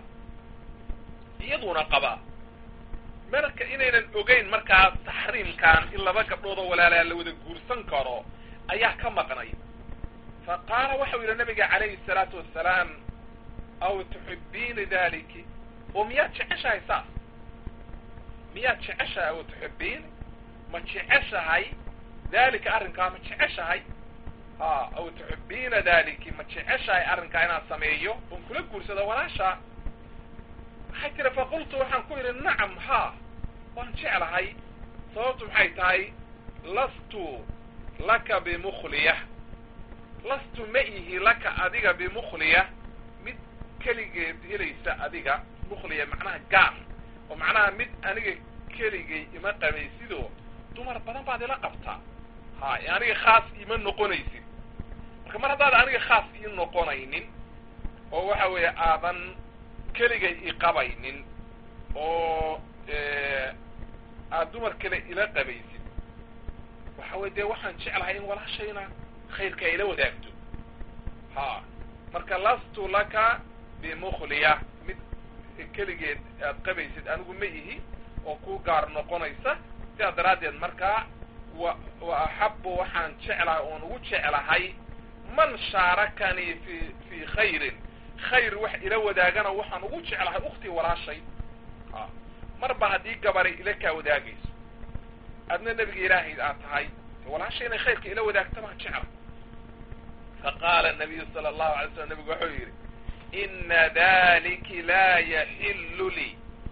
iyaduna qabaa marka inaynan ogeyn markaas taxriimkan in laba gabdhood oo walaalaa la wada guursan karo ayaa ka maqnay fa qaala waxau yidhi nabiga calayhi salaatu wassalaam aw tuxibiini daliki oo miyaad jeceshahay saas miyaad jeceshahay aw tuxibiini ma jeceshahay dalika arrinkaa ma jeceshahay ha aw tuxibiina daliki ma jeceshahay arrinkaa inaan sameeyo oon kula guursado walaashaa waxay tiri faqultu waxaan ku yidhi nacam ha waan jeclahay sababtu maxay tahay lastu laka bimukhliya lastu ma ihi laka adiga bimukhliya mid keligeed helaysa adiga mukhliya macnaha gaar oo macnaha mid aniga keligay ima qabaysidoo dumar badan baad ila qabtaa ha aniga khaas ima noqonaysid marka mar haddaad aniga khaas ii noqonaynin oo waxa weeye aadan keligay iqabaynin oo aad dumar kale ila qabaysid waxa weye dee waxaan jeclahay in walaashayna khayrka ay ila wadaagto ha marka lastu laka bimukhliya mid keligeed aad qabaysid anigu ma ihi oo ku gaar noqonaysa sidaa daraaddeed markaa wa wa axabu waxaan jeclahay oon ugu jeclahay man shaarakanii fi fi khayrin khayr wax ila wadaagana waxaan ugu jeclahay uktii walaashay a marba haddii gabaray ila kaa wadaagayso adna nebiga ilaahay aad tahay walaashay inay khayrka ila wadaagta baan jecla faqaala nabiyu sala allahu alay slam nabigu wuxuu yidhi ina daliki laa yaxillu lii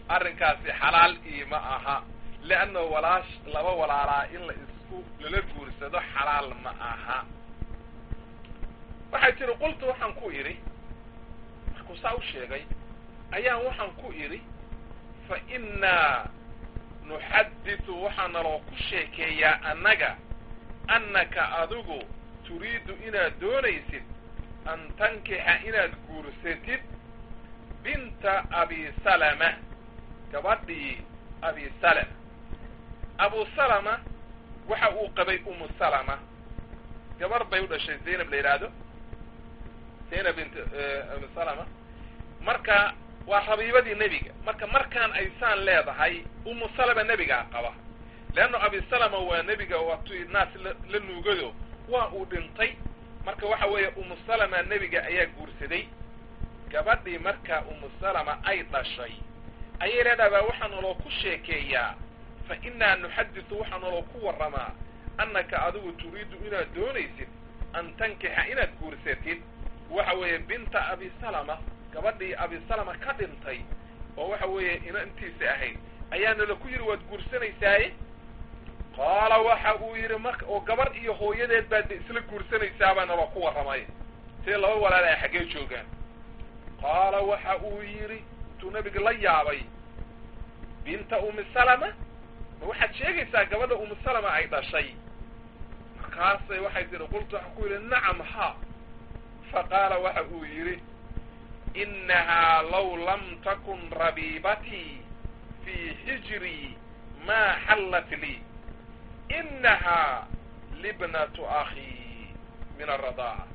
arrinkaasi xalaal iima aha leanna walaash laba walaalaa in la isku lala guursado xalaal ma aha waxay tiri qultu waxaan ku idhi markuu saa u sheegay ayaan waxaan ku idhi fa innaa nuxadithu waxaa naloo ku sheekeeyaa annaga annaka adigu turiidu inaad doonaysid an tankixa inaad guursatid binta abi salama gabadhii abi salama abu salama waxa uu qabay umu salama gabar bay u dhashay zaynab la yidhaahdo zaynab bint abi salama marka waa rabiibadii nebiga marka markaan aysaan leedahay umu salama nebigaa qaba leanna abi salama waa nebiga waatu naas la nuugado waa uu dhintay marka waxa weeye umu salama nebiga ayaa guursaday gabadhii markaa umu salama ay dhashay ayay leedahay baa waxaa naloo ku sheekeeyaa fa innaa nuxadisu waxaa naloo ku warramaa annaka adigu turiidu inaad doonaysid an tankixa inaad guursatid waxa weeye binta abi salama gabadhii abi salama ka dhintay oo waxa weeye inantiisa ahayd ayaana la ku yidhi waad guursanaysaaye qaala waxa uu yidhi marka oo gabar iyo hooyadeed baad de isla guursanaysaabaa naloo ku warramay see laba walaal ay xaggee joogaan qaala waxa uu yidhi intuu nabiga la yaabay binta umi salama ma waxaad sheegaysaa gabadha umi salama ay dhashay markaasay waxay tihi qultu waxaan ku yidhi nacam ha fa qaala waxa uu yidhi inahaa law lam takun rabiibatii fii xijrii maa xallat lii inahaa libnatu akhii min aradaaca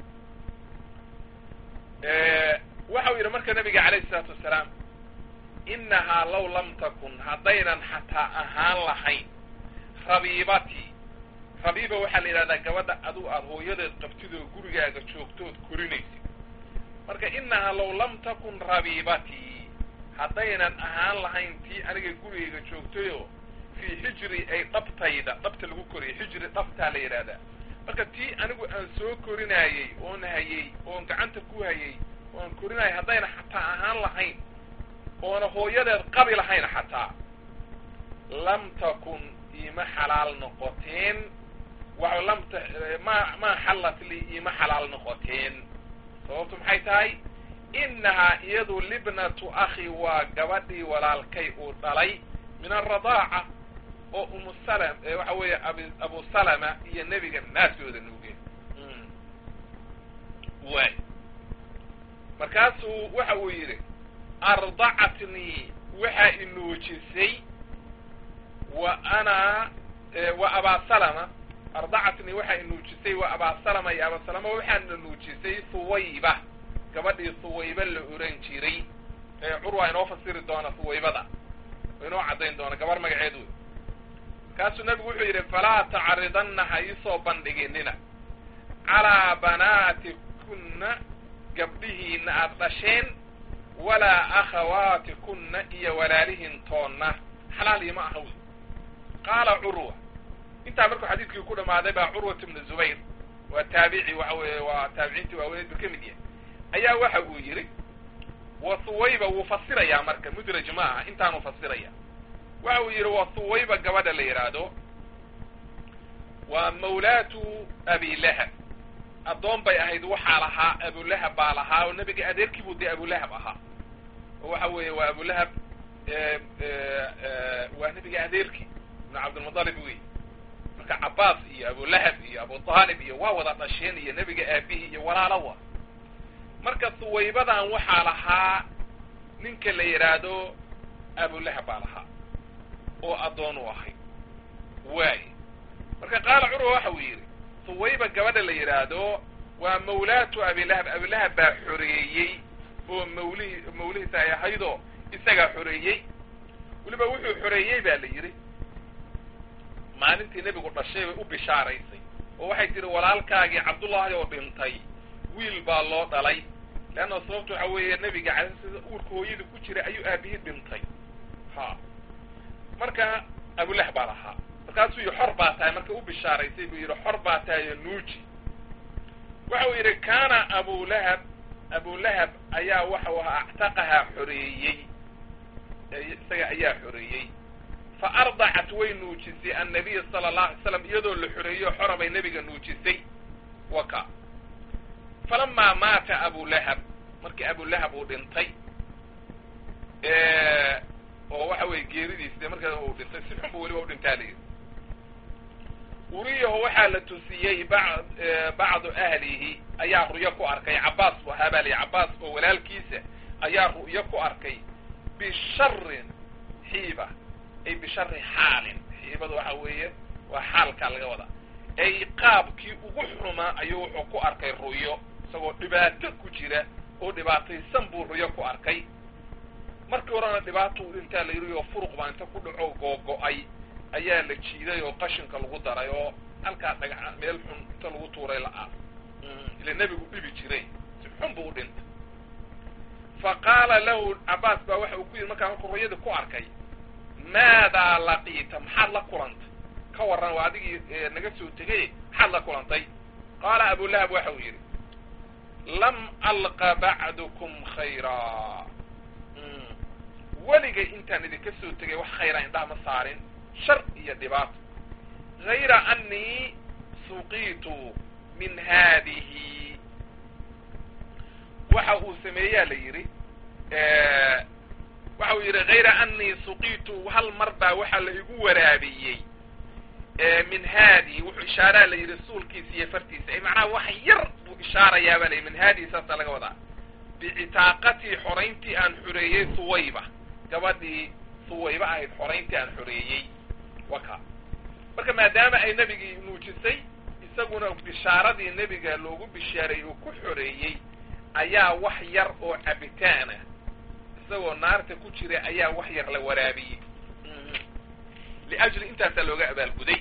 waxa uu yidhi marka nabiga calayhi isalaatu wasalaam inahaa law lam takun haddaynan xataa ahaan lahayn rabiibatii rabiiba waxaa la yidhahdaa gabadha adugu aada hooyadeed qabtid oo gurigaaga joogtood korinaysid marka inahaa law lam takun rabiibatii haddaynan ahaan lahayn tii aniga gurigayga joogtayoo fii xijri ay dhabtayda dhabta lagu koriyay xijri dhabtaa la yidhahdaa marka tii anigu aan soo korinaayey oon hayey oon gacanta ku hayey oan korinaayay haddayna xataa ahaan lahayn oona hooyadeed qabi lahayn xataa lam takun iima xalaal noqoteen wa lam t ma maa xallat lii iima xalaal noqoteen sababtu maxay tahay inahaa iyadu libnatu akhi waa gabadhii walaalkay uu dhalay min aradaaca oo umu salm waxa weeye abi abu salama iyo nebiga naaskooda nuugeen waay markaasuu waxa uu yidhi ardacatnii waxaa inuujisay wa ana wa abaa salama ardacatnii waxaa inuujisay wa abaa salama iyo abaa salama waxaana nuujisay huwayba gabadhii huwayba la oran jiray curwa inoo fasiri doona huwaybada inoo caddayn doona gabar magaceed wey markaasuu nabigu wuxuu yidhi falaa tacridanna ha iisoo bandhiginina calaa banaatikunna gabdhihiina aada dhasheen walaa akhawaatikunna iyo walaalihin toonna xalaal iima aha wey qaala curwa intaa markuu xadiidkii ku dhamaaday baa curwat ibnu zubayr waa taabici waxa weeye waa taabiciintii waaweneed buu ka mid yahay ayaa waxa uu yidhi wa huwayba wuu fasirayaa marka mudraj ma aha intaanuu fasiraya waxa uu yidhi wa huwayba gabadha la yidhaahdo waa mawlaatu abilahab addoon bay ahayd waxaa lahaa abulahab baa lahaa oo nebiga adeerkiibuu dee abulahab ahaa oo waxa weeye waa abulahab waa nebiga adeerkii ibnu cabdilmutalib wey marka cabaas iyo abulahab iyo abutaalib iyo waa wada dhasheen iyo nebiga aabihii iyo walaalowa marka huwaybadan waxaa lahaa ninka la yidhaahdo abulahab baa lahaa oo addoon u ahayd waay marka qaala curwa waxa uu yidhi huwayba gabadha la yidhaahdo waa mawlaatu abilahab abilahab baa xoreeyey oo mawlihi mawlihiisa ay ahaydoo isagaa xoreeyey weliba wuxuu xoreeyey ba la yidhi maalintii nebigu dhashay bay u bishaaraysay oo waxay tihi walaalkaagii cabdullaahi oo dhintay wiil baa loo dhalay leanna sababtu waxa weeye nebiga cala sida uurka hooyadii ku jiray ayuu aabihii dhintay ha marka abulah baa lahaa markaasuu yidhi xor baa tahay marka u bishaaraysay buu yidhi xor baa tahay oo nuuji waxa uu yidhi kaana abulahab abulahab ayaa waxau ahaa actaqahaa xoreeyey isaga ayaa xoreeyey fa ardacat way nuujisay annabiya sala allahu alay slam iyadoo la xoreeyo xora bay nebiga nuujisay waka falamaa maata abulahab markii abulahab uu dhintay oo waxa weye geeridiis markaa uu dhintay si xun bu weliba u dhintaa layidhi uriyaho waxaa la tusiyey ba bacdu ahlihi ayaa ru'yo ku arkay cabaas bu ahaa baa layihi cabaas oo walaalkiisa ayaa ru'yo ku arkay bisharin xiiba ay bishari xaalin xiibada waxa weeye waa xaalkaa laga wadaa ay qaabkii ugu xumaa ayuu wuxuu ku arkay ru'yo isagoo dhibaato ku jira oo dhibaataysan buu ru'yo ku arkay markii horena dhibaato u dhintaa la yidhi oo furuq baa inta ku dhaco googo-ay ayaa la jiiday oo qashinka lagu daray oo halkaa dhagaca meel xun inta lagu tuuray la-aa ila nebigu dhibi jiray si xun buu u dhintay fa qaala lahu cabaas baa waxa uu ku yidhi markaa markuu ruyadii ku arkay maadaa laqiita maxaad la kulantay ka warran waa adigii naga soo tegay maxaad la kulantay qaala abulahab waxa uu yidhi lam alqa bacdukum khayraa weligay intaan idinka soo tegay wax khayra indhaha ma saarin shar iyo dhibaato hayra annii suqiitu min haadihi waxa uu sameeyaa la yidhi waxa uu yidhi hayra annii suqiitu hal mar baa waxaa la igu waraabiyey min haadihi wuxuu ishaaraa la yidhi suulkiisa iyo fartiisa ay macnaha wax yar buu ishaarayaa baa la yidhi min haadihi saasaa laga wadaa bicitaaqatii xorayntii aan xoreeyey suwayba gabadhii suwayba ahayd xorayntii aan xoreeyey waka marka maadaama ay nebigii nuujisay isaguna bishaaradii nebiga loogu bishaaray uu ku xoreeyey ayaa wax yar oo cabitaana isagoo naarta ku jira ayaa wax yar la waraabiyey liajli intaasaa looga abaalguday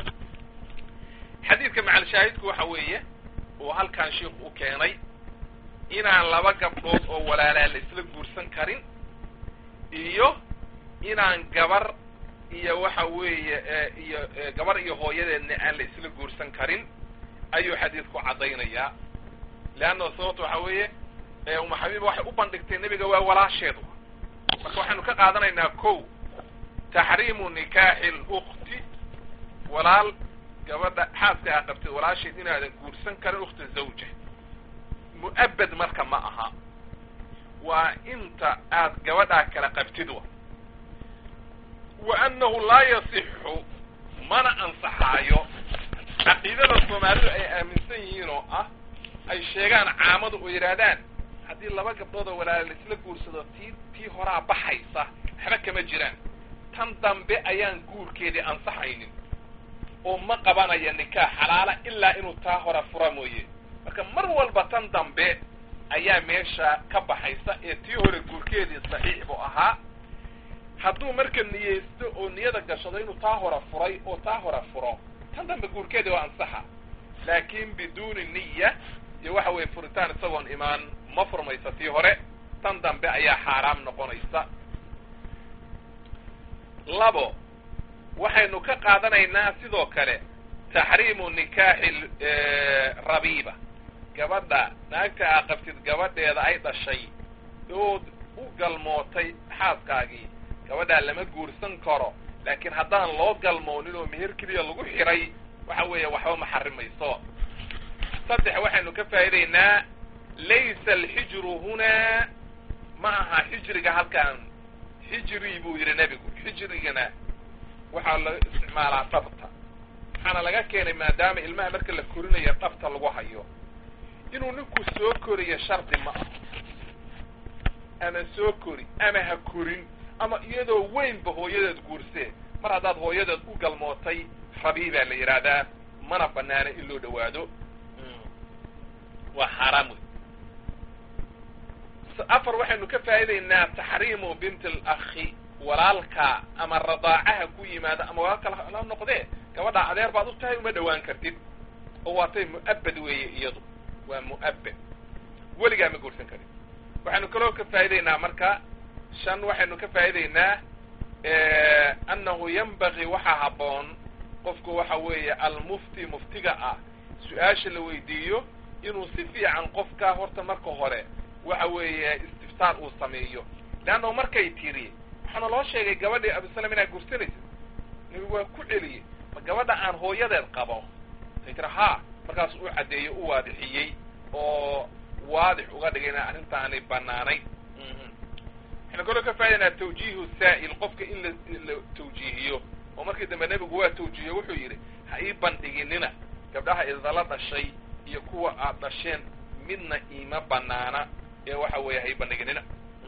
xadiidka macalshaahidku waxa weeye uu halkan sheikh u keenay inaan laba gabdhood oo walaalaa la isla guursan karin iyo inaan gabar iyo waxa weeye iyo gabar iyo hooyadeedna aan la isla guursan karin ayuu xadiidku caddaynayaa leanna sababta waxa weeye uma xabiiba waxay u bandhigtay nebiga waa walaasheed marka waxaynu ka qaadanaynaa kow taxriimu nikaaxi lukti walaal gabadha xaaska aa qabtay walaasheed inaadan guursan karin ukhta zawja mu'abad marka ma aha waa inta aad gabadhaa kala qabtid wa wa annahu laa yasixu mana ansaxaayo caqiidada soomaalidu ay aaminsan yihiin oo ah ay sheegaan caamadu oo yidhaahdaan haddii laba gabdhood oo walaala laisla guursado tii tii horaa baxaysa waxba kama jiraan tan dambe ayaan guurkeedii ansaxaynin oo ma qabanaya nikaax xalaala ilaa inuu taa hora fura mooye marka mar walba tan dambe ayaa meesha ka baxaysa ee tii hore guurkeedii saxiix buu ahaa hadduu marka niyeysto oo niyada gashado inuu taa hora furay oo taa hora furo tan dambe guurkeedii waa ansaxa laakin biduuni niya iyo waxa weeye furitaan isagoon imaan ma furmaysa tii hore tan dambe ayaa xaaraam noqonaysa labo waxaynu ka qaadanaynaa sidoo kale taxriimu nikaaxi rabiiba gabadha naagta aa qabtid gabadheeda ay dhashay ood u galmootay xaaskaagii gabadhaa lama guursan karo laakiin haddaan loo galmoonin oo meher keliya lagu xiray waxa weeye waxba ma xarimayso saddex waxaynu ka faa'idaynaa laysa alxijru hunaa ma aha xijriga halkaan xijri buu yidhi nebigu xijrigana waxaa laga isticmaalaa dhabta waxaana laga keenay maadaama ilmaha marka la korinayo dhabta lagu hayo inuu ninku soo koriyo shardi ma ah ama soo kori ama ha korin ama iyadoo weynba hooyadeed guursee mar haddaad hooyadeed u galmootay rabiibaa la yidhaahdaa mana banaana in loo dhawaado waa xaaraam wey afar waxaynu ka faa'idaynaa taxriimu binti alakhi walaalka ama radaacaha ku yimaada ama walaalka la noqdee gabadha adeer baad u tahay uma dhawaan kartid oo waatay mu'abad weeye iyadu waa mu'abad weligaa ma guursan karin waxaynu kaloo ka faa'idaynaa marka shan waxaynu ka faa'idaynaa annahu yanbagii waxaa habboon qofku waxa weeye almufti muftiga ah su-aasha la weydiiyo inuu si fiican qofka horta marka hore waxa weeye istiftaar uu sameeyo leanna markay tiri waxaana loo sheegay gabadhii abisalam inaad guursanaysid nebigu waa ku celiyey ma gabadha aan hooyadeed qabo say tira haa markaas u caddeeyey u waadixiyey oo waadix uga dhigay ina arrintaani banaanayn waxaynu kaloo ka faa'idaynaa tawjiihu saa'il qofka in la la tawjiihiyo oo markii dambe nebigu waa tawjiihiye wuxuu yidhi ha ii bandhiginina gabdhaha idala dhashay iyo kuwa aad dhasheen midna iima banaana ee waxa weeye ha ii bandhiginina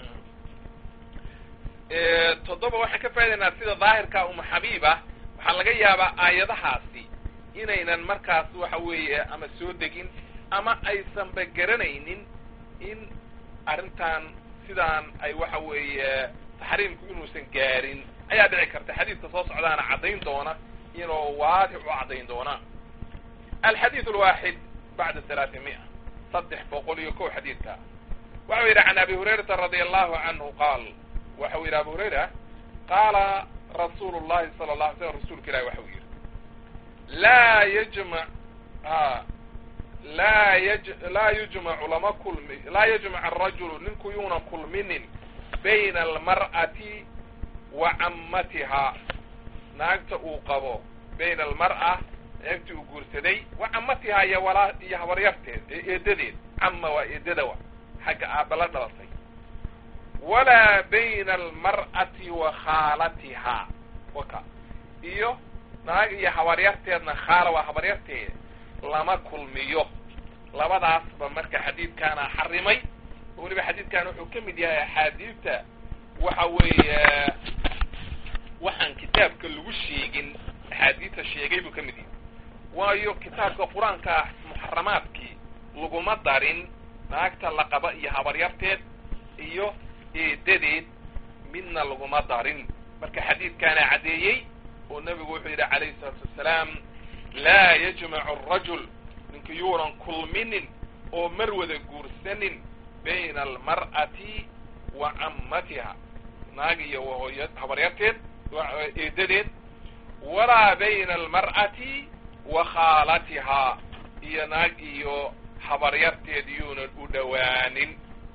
toddoba waxaan ka faa'idaynaa sida daahirka uma xabiiba waxaa laga yaabaa aayadahaasi inaynan markaas waxa weeye ama soo degin ama aysanba garanaynin in arrintan sidaan ay waxa weeye taxriimku inuusan gaarin ayaa dhici karta xadiidka soo socdaana caddayn doona inuu waadix u caddayn doona alxadiid alwaaxid bacda halaati mia saddex boqol iyo kow xadiidka waxau yidhi can abi hurayrata radia allahu canhu qaal waxau yidhi abu hurayra qaala rasuulu llahi sala la alay slam rasuulka ilahi waxau yidhi laa yajmac a laa yaj laa yujmacu lama kulmi laa yajmac arajulu ninku yuunan kulminin bayna almar'ati wa cammatihaa naagta uu qabo bayna almar'a naagtii uu guursaday wa cammatihaa iyo walaa iyo habaryarteed ee eedadeed camma waa eedada wa xagga aaba la dhalatay walaa bayna almar'ati wa khaalatihaa waka iyo naag iyo habaryarteedna khaala waa habaryarteed lama kulmiyo labadaasba marka xadiidkaana xarimay weliba xadiidkan wuxuu ka mid yahay axaadiidta waxa weeye waxaan kitaabka lagu sheegin axaadiidta sheegay buu ka mid yahay waayo kitaabka qur-aanka ah muxaramaadkii laguma darin naagta laqaba iyo habaryarteed iyo eedadeed midna laguma darin marka xadiidkaana caddeeyey oo nebigu wuxuu yidhi calayhi salaatu wassalaam laa yajmacu arajul ninka yuunan kulminin oo mar wada guursanin bayna almar'ati wa cammatiha naag iyo hooya habaryarteed eedadeed walaa bayna almar'ati wa khaalatihaa iyo naag iyo habaryarteed yuunan u dhowaanin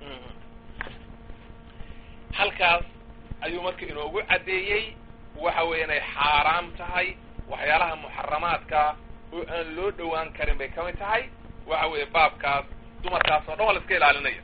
halkaas ayuu marka inoogu caddeeyey waxa weeye inay xaaraam tahay waxyaalaha muxaramaadka oo aan loo dhowaan karin bay kamid tahay waxa weeye baabkaas dumarkaas oo dhan waa la iska ilaalinaya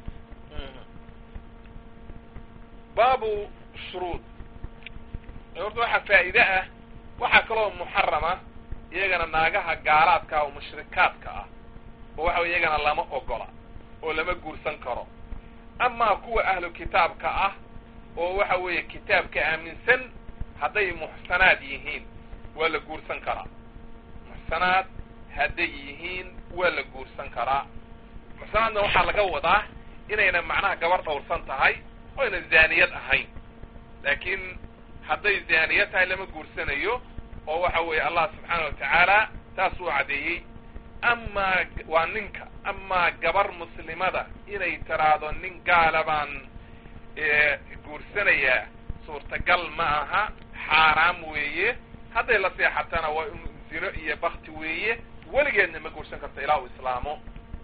baabu shuruud horta waxaa faa'iide ah waxaa kaloo muxarama iyagana naagaha gaalaadka oo mushrikaadka ah oo waxa weye iyagana lama ogola oo lama guursan karo amaa kuwa ahlu kitaabka ah oo waxa weeye kitaabka aaminsan hadday muxsanaad yihiin waa la guursan karaa muxsanaad hadday yihiin waa la guursan karaa muxsanaadna waxaa laga wadaa inayna macnaha gabar dhowrsan tahay oo ayna zaaniyad ahayn laakiin hadday zaaniya tahay lama guursanayo oo waxa weeye allah subxaana wa tacaala taas uu caddeeyey amaa waa ninka amaa gabar muslimada inay tiraahdo nin gaala baan guursanayaa suurtagal ma aha xaaraam weeye hadday la seexatana waa in zino iyo bakti weeye weligeedna ma guursan karto ilaa uu islaamo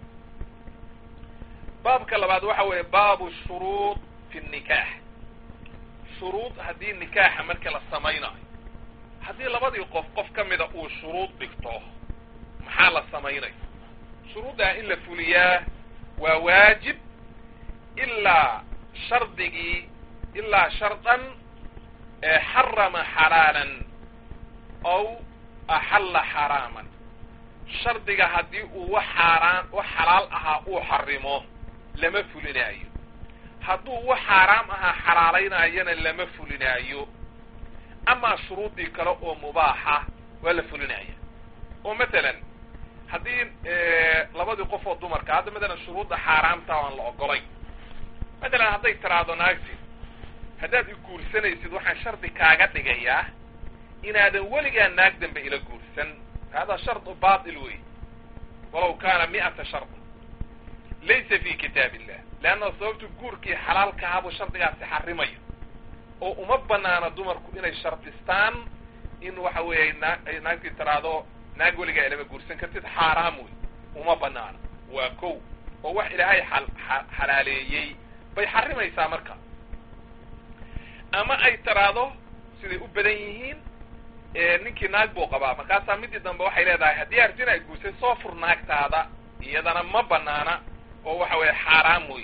baabka labaad waxa weeye baabu shuruud fi nikaax shuruud haddii nikaaxa marka la samaynayo haddii labadii qof qof ka mida uu shuruud dhigto maxaa la samaynaya shuruuddaa in la fuliyaa waa waajib ilaa shardigii ilaa shardan xarama xalaalan aw axalla xaraaman shardiga haddii uu wax xaaraan wax xalaal ahaa uu xarimo lama fulinaayo hadduu wax xaaraam ahaa xalaalaynayana lama fulinaayo amaa shuruuddii kale oo mubaaxa waa la fulinaya oo matalan haddii labadii qof oo dumarka hadda matalan shuruudda xaaraamta aan la ogolay matalan hadday tiraahdo naagti haddaad i guursanaysid waxaan shardi kaaga dhigayaa inaadan weligaa naag dambe ila guursan hada shardu batil wey walaw kaana mi'ata shard laysa fi kitaab illah leanna sababtu guurkii xalaalkahabuu shardigaasi xarimaya oo uma banaana dumarku inay shardistaan in waxa weeye naa ay naagtii tiraahdo naag weligaa ilama guursan kartid xaaraam wey uma banaana waa kow oo wax ilaahay xal xalaaleeyey bay xarimaysaa marka ama ay tiraahdo siday u badan yihiin ninkii naag buu qabaa markaasaa midii dambe waxay leedahay haddii arti in ay guursay soo fur naagtaada iyadana ma banaana oo waxa weeye xaaraam wey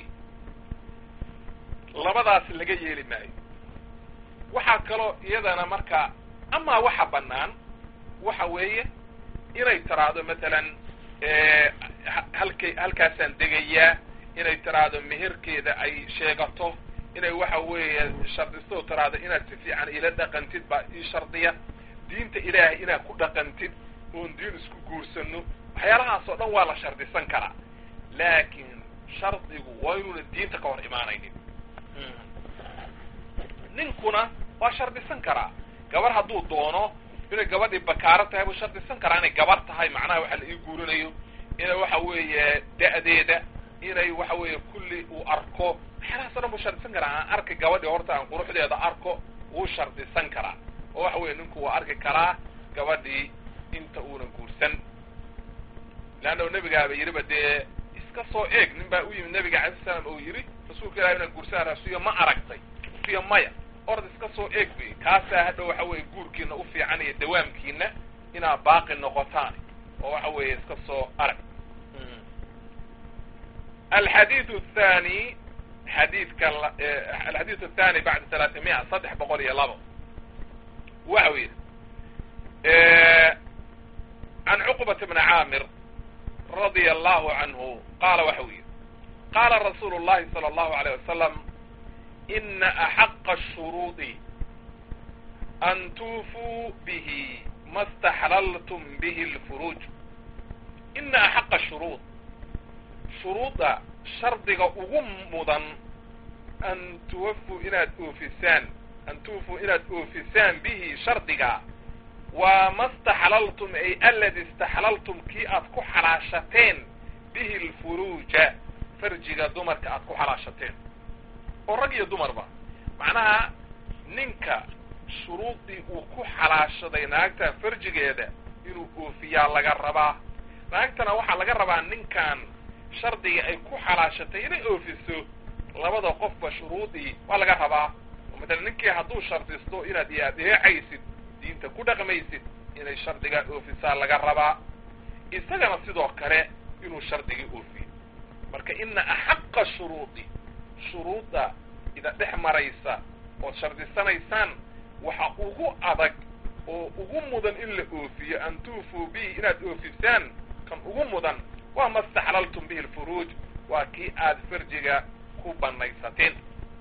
labadaas laga yeeli maayo waxaa kaloo iyadana marka amaa waxa banaan waxa weeye inay tiraahdo matalan halkay halkaasaan degayaa inay tiraahdo meherkeeda ay sheegato inay waxa weeye shardisto tiraahdo inaad si fiican ila dhaqantid baa ii shardiya diinta ilaahay inaad ku dhaqantid oon diin isku guursano waxyaalahaas oo dhan waa la shardisan karaa laakiin shardigu waa inuuna diinta ka hor imaanaynin ninkuna waa shardisan karaa gabar hadduu doono inay gabadhii bakaaro tahay buu shardisan karaa inay gabar tahay macnaha waxa la ii guurinayo inay waxa weeye da'deeda inay waxa weeye kulli uu arko waxyaalahaas o dhan buu shardisan karaa aan arki gabadhii horta aan quruxdeeda arko wuu shardisan karaa oo waxa weeye ninku waa arki karaa gabadhii inta uuna guursan leanna nebigaaba yidhiba dee iska soo eeg nin baa u yimid nabiga alay slam oo yidhi rasuulka ilahi inaan guursanaa rasuya ma aragtay rasuya maya ord iska soo eeg bay kaasaa hadhow waxa weeye guurkiina u fiican iyo dawaamkiina inaad baaqi noqotaan oo waxa weeye iska soo arag alxadiidu athani xadiidka alxadiidu athani bacda talaatimiya saddex boqol iyo labo waxa u yidhi can cuqbata bni caamir radia allahu canhu qaala waxa uu yidhi qaala rasuulu llahi sala allahu alayh wasalam ina axaqa ashuruudi an tuufuu bihi ma staxlaltum bihi lfuruuj ina axaqa shuruud shuruudda shardiga ugu mudan an tuwafuu inaad oofisaan an tuufuu inaad oofisaan bihi shardiga waa ma staxlaltum ay aladi istaxlaltum kii aad ku xalaashateen bihi lfuruuja farjiga dumarka aad ku xalaashateen oo rag iyo dumarba macnaha ninka shuruudii uu ku xalaashaday naagta farjigeeda inuu oofiyaa laga rabaa naagtana waxaa laga rabaa ninkan shardiga ay ku xalaashatay inay oofiso labada qofba shuruudii waa laga rabaa oo matalan ninkii hadduu shardisto inaad iyo adeecaysid diinta ku dhaqmaysid inay shardigaa oofisaa laga rabaa isagana sidoo kale inuu shardigii oofiyo marka ina axaqa shuruudi shuruudda ida dhex maraysa ood shardisanaysaan waxa ugu adag oo ugu mudan in la oofiyo an tuufuu bihi inaad oofisaan kan ugu mudan waa ma staxlaltum bihi lfuruuj waa kii aad farjiga ku banaysateen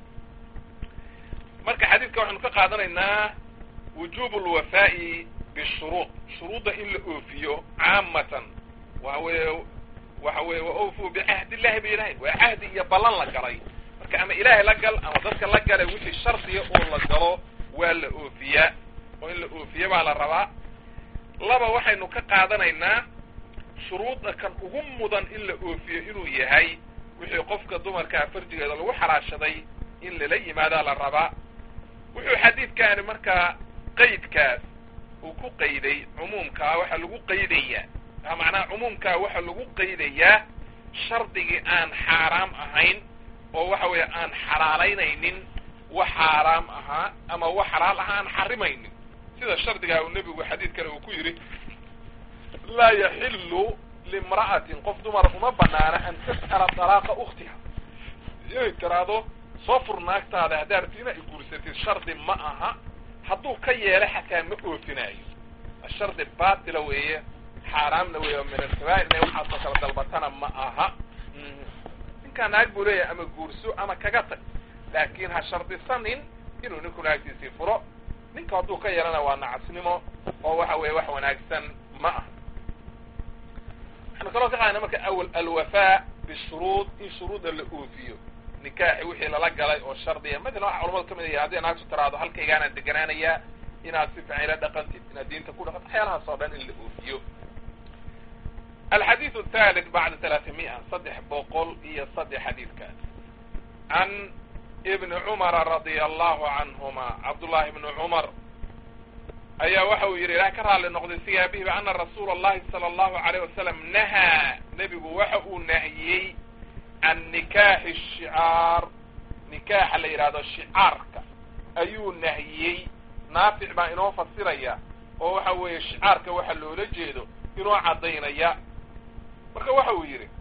marka xadiidka waxaynu ka qaadanaynaa wujubu lwafaa'i bishuruud shuruudda in la oofiyo caamatan waxa weeye waxa weeye wa awfuu bicahd illahi ba ilahay waa cahdi iyo ballan la galay marka ama ilaahay la gal ama dadka la galay wixii shardiga oo la galo waa la oofiyaa oo in la oofiya baa la rabaa laba waxaynu ka qaadanaynaa shuruudda kan ugu mudan in la oofiyo inuu yahay wixii qofka dumarkaa farjigeeda lagu xalaashaday in lala yimaadaa la rabaa wuxuu xadiidkaani markaa qaydkaas uu ku qayday cumuumkaa waxa lagu qaydayaa macnaha cumuumkaa waxa lagu qaydayaa shardigii aan xaaraam ahayn oo waxa weeye aan xalaalaynaynin wax xaaraam ahaa ama wax xalaal ahaa aan xarimaynin sida shardigaa uu nebigu xadiid kale uu ku yidhi laa yaxilu limra'atin qof dumar uma banaana an tas'ala dalaaqa ukhtiha inay tiraahdo soo fur naagtaada haddaa rabti inay guursatid shardi ma aha hadduu ka yeelo xataa ma oofinaayo shardi baatila weeye xaaraamna weeye min alkabaa'ir inay waxaasoo kala dalbatana ma aha ninkaa naag buu leeyahay ama guurso ama kaga tag laakiin ha shardisanin inuu ninku naagtiisii furo ninka hadduu ka yeelana waa nacasnimo oo waxa weeye wax wanaagsan ma aha waxaynu kaloo ka qaadana marka awal alwafaa bishuruud in shuruudda la oofiyo nikaaxi wixii lala galay oo shardiya matalan waxa culamadu ka mid yahay hadday naagtu tiraado halkaygaanaan deganaanayaa inaad si fiican ila dhaqantid inaad diinta ku dhaqantid waxyaalahaas oo dhan in la oofiyo alxadiiث الثالث bacda ثaلaثimiئة saddex boqol iyo saddex xadiidkaas can ibni cumara radia allahu canhuma cabdullahi ibni cumar ayaa waxa uu yidhi ilaah ka raalli noqday sigaabihiba ana rasuula اllahi salى اllahu عalيه wasalam nahaa nebigu waxa uu nahiyey can nikaaxi الshicaar nikaaxa la yidhahdo shicaarka ayuu nahiyey naafic baa inoo fasiraya oo waxa weeye shicaarka waxa loola jeedo inoo caddaynaya marka waxa uu yidhi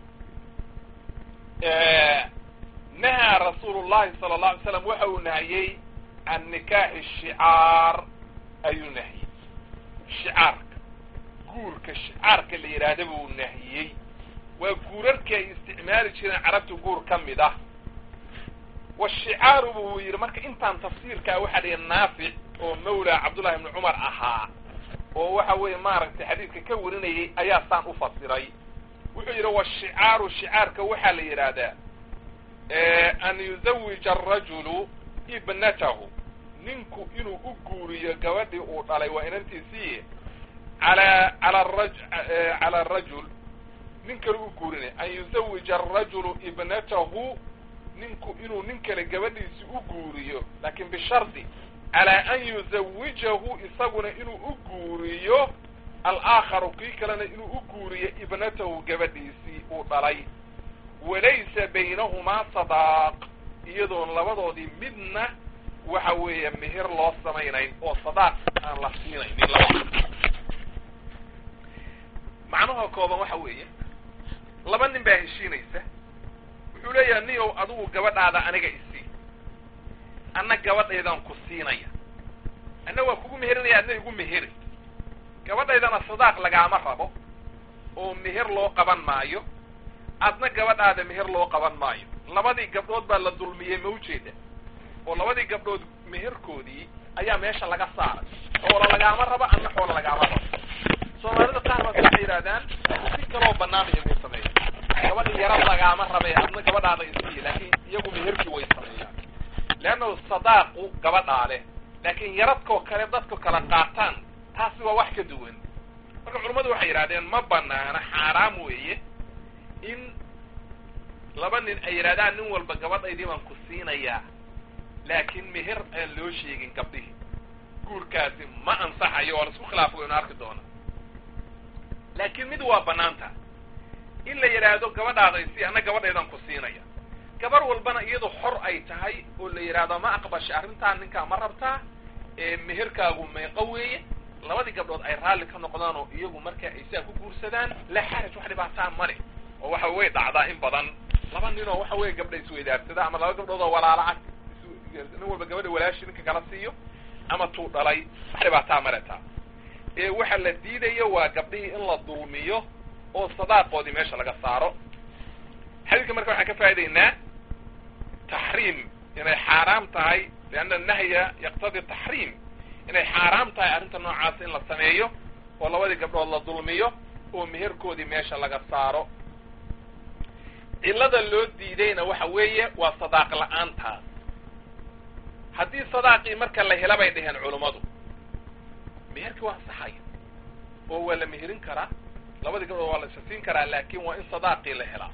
nahaa rasuulu llahi sala allahu alay slam waxa uu nahiyey can nikaaxi shicaar ayuu nahiyey shicaarka guurka shicaarka la yidhaahda buu nahiyey waa guurarkii ay isticmaali jireen carabta guur ka mid ah washicaaru buu yidhi marka intaan tafsiirkaa waxaa dhihi naafic oo mawla cabdullahi ibni cumar ahaa oo waxa weeye maaragtay xadiidka ka warinayay ayaa saan u fasiray wuxuu yidhi washicaaru shicaarka waxaa la yidhaahdaa an yuzawija arajulu ibnatahu ninku inuu u guuriyo gabadhii uu dhalay waa inantiisii ala ala raj cala arajul nin kale u guurinay an yuzawija arajulu ibnatahu ninku inuu nin kale gabadhiisi u guuriyo laakin bishardi calaa an yuzawijahu isaguna inuu u guuriyo alaaakharu kii kalena inuu u guuriyo ibnatahu gabadhiisii uu dhalay walaysa baynahumaa sadaaq iyadoon labadoodii midna waxa weeye meher loo samaynayn oo sadaaq aan la siinaynin labada macnaha kooban waxa weeye laba nin baa heshiinaysa wuxuu leeyahay niyow adigu gabadhaada aniga isii anna gabadhaydaan ku siinaya anna waa kugu meherinaya adna igu meheri gabadhaydana sadaaq lagaama rabo oo meher loo qaban maayo adna gabadhaada meher loo qaban maayo labadii gabdhood baa la dulmiyey ma ujeeda oo labadii gabdhood meherkoodii ayaa meesha laga saaray xoola lagaama rabo anna xoola lagaama rabo soomaalida qaar baas waxay yidhahdaan si kaloo banaan iyagu sameeya gabadhi yaro lagaama rabe adna gabadhaada isiiya laakin iyagu meherkii way sameeyaan leanna sadaaqu gabadhaa leh laakiin yaradkoo kale dadku kala qaataan taasi waa wax ka duwan marka culummadu waxay yidhahdeen ma banaana xaaraam weeye in laba nin ay yidhahdaan nin walba gabadhaydii baan ku siinayaa laakiin meher aan loo sheegin gabdhihii guurkaasi ma ansaxayo waa la isku khilaafo waynu arki doona laakiin mid waa banaanta in la yidhaahdo gabadhaada isi anna gabadhaydaan ku siinaya gabar walbana iyadu xor ay tahay oo la yidhaahdo ma aqbasha arrintaa ninkaa ma rabtaa ee meherkaagu meeqo weeye labadii gabdhood ay raalli ka noqdaan oo iyagu marka ay sidaa ku guursadaan la xaraj wax dhibaataa male oo waxa way dhacdaa in badan laba nin oo waxa weeye gabdha isweydaarsada ama laba gabdhood oo walaala ah nin walba gabadha walaashi ninka kala siiyo ama tuu dhalay wax dhibaataa male taa ee waxa la diidayo waa gabdhihii in la dulmiyo oo sadaaqoodii meesha laga saaro xadiidka marka waxaan ka faa'idaynaa taxriim inay xaaraam tahay lianna nahya yaqtadi taxriim inay xaaraam tahay arrinta noocaas in la sameeyo oo labadii gabdhood la dulmiyo oo meherkoodii meesha laga saaro cillada loo diidayna waxa weeye waa sadaaq la-aantaas haddii sadaaqii marka la hela bay dhaheen culummadu meherkii waa ansaxaya oo waa la meherin karaa labadii gabdhood waa la isasiin karaa laakin waa in sadaaqii la helaa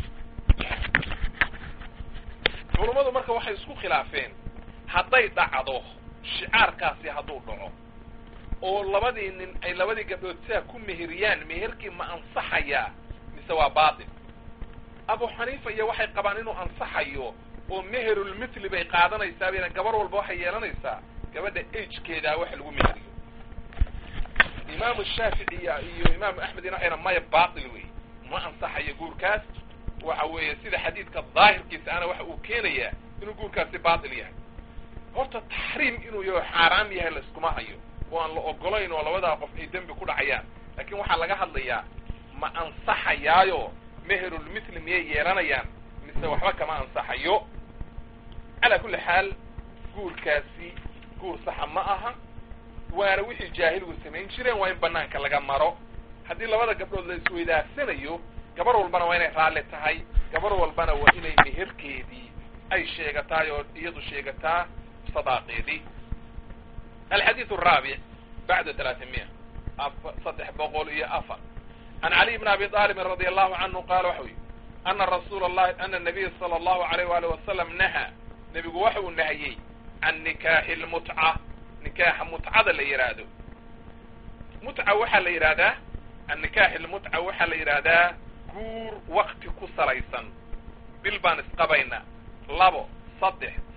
culummadu marka waxay isku khilaafeen hadday dhacdo shicaarkaasi hadduu dhaco oo labadii nin ay labadii gabdhood sidaa ku meheriyaan meherkii ma ansaxayaa mise waa baatil abu xaniifa iyo waxay qabaan inuu ansaxayo oo meherulmithli bay qaadanaysaa bayna gabar walba waxay yeelanaysaa gabadha agekeedaa wax lagu meheriyo imaamu shaafici iyo imaamu axmed ina waxayna maya baatil wey ma ansaxayo guurkaas waxa weeye sida xadiidka daahirkiisa ana waxa uu keenayaa inuu guurkaasi baatil yahay horta taxriim inuu yaho xaaraam yahay la iskuma hayo oo aan la ogolayn oo labadaa qof ay dembi ku dhacayaan laakiin waxaa laga hadlayaa ma ansaxayaayo meherulmithli miyay yeelanayaan mise waxba kama ansaxayo calaa kulli xaal guurkaasi guur saxa ma aha waana wixii jaahiligu samayn jireen waa in banaanka laga maro haddii labada gabdhood la isweydaarsanayo gabar walbana waa inay raalli tahay gabar walbana waa inay meherkeedii ay sheegataay oo iyadu sheegataa sadaaqeedii alxadiiث الraabic bacda talaatimiya saddex boqol iyo afar an caliy bn abi طaalibin radi allahu canhu qaala waxau yihi ana rasuula اllahi ana nabiya salى allahu alayh wali wasalam nahaa nebigu waxa uu nahiyey can nikaaxi lmutca nikaaxa mutcada la yidhaahdo mutca waxaa la yidhahdaa annikaaxi lmutca waxaa la yidhaahdaa guur wakti ku salaysan bil baan isqabaynaa labo saddex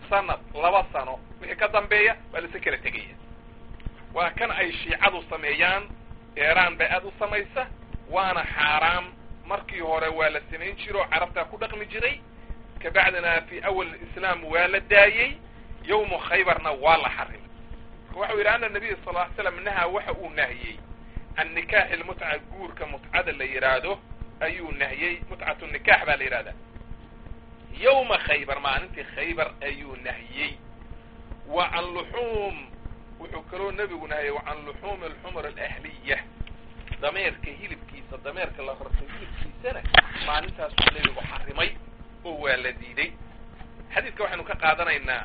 sanad laba sano wixii ka dambeeya waa lasa kala tegaya waa kan ay shiicadu sameeyaan eeraan bay aad u samaysa waana xaaraam markii hore waa la samayn jiro oo carabtaa ku dhaqmi jiray kabacdina fi awal islaam waa la daayey yawmu khaybarna waa la xarimay marka waxau yidhi ana nabiya sal ly slam nahaa waxa uu nahiyey can nikaaxi lmutca guurka mutcada la yidhaahdo ayuu nahiyey mutcatu nikaax baa la yidhahdaa yawma khaybar maalintii khaybar ayuu nahiyey wa can luxuum wuxuu kaloo nebigu nahiyey wa can luxuumi alxumr alahliya dameerka hilibkiisa dameerka la rartay hilibkiisana maalintaasuu nebigu xarimay oo waa la diiday xadiidka waxaynu ka qaadanaynaa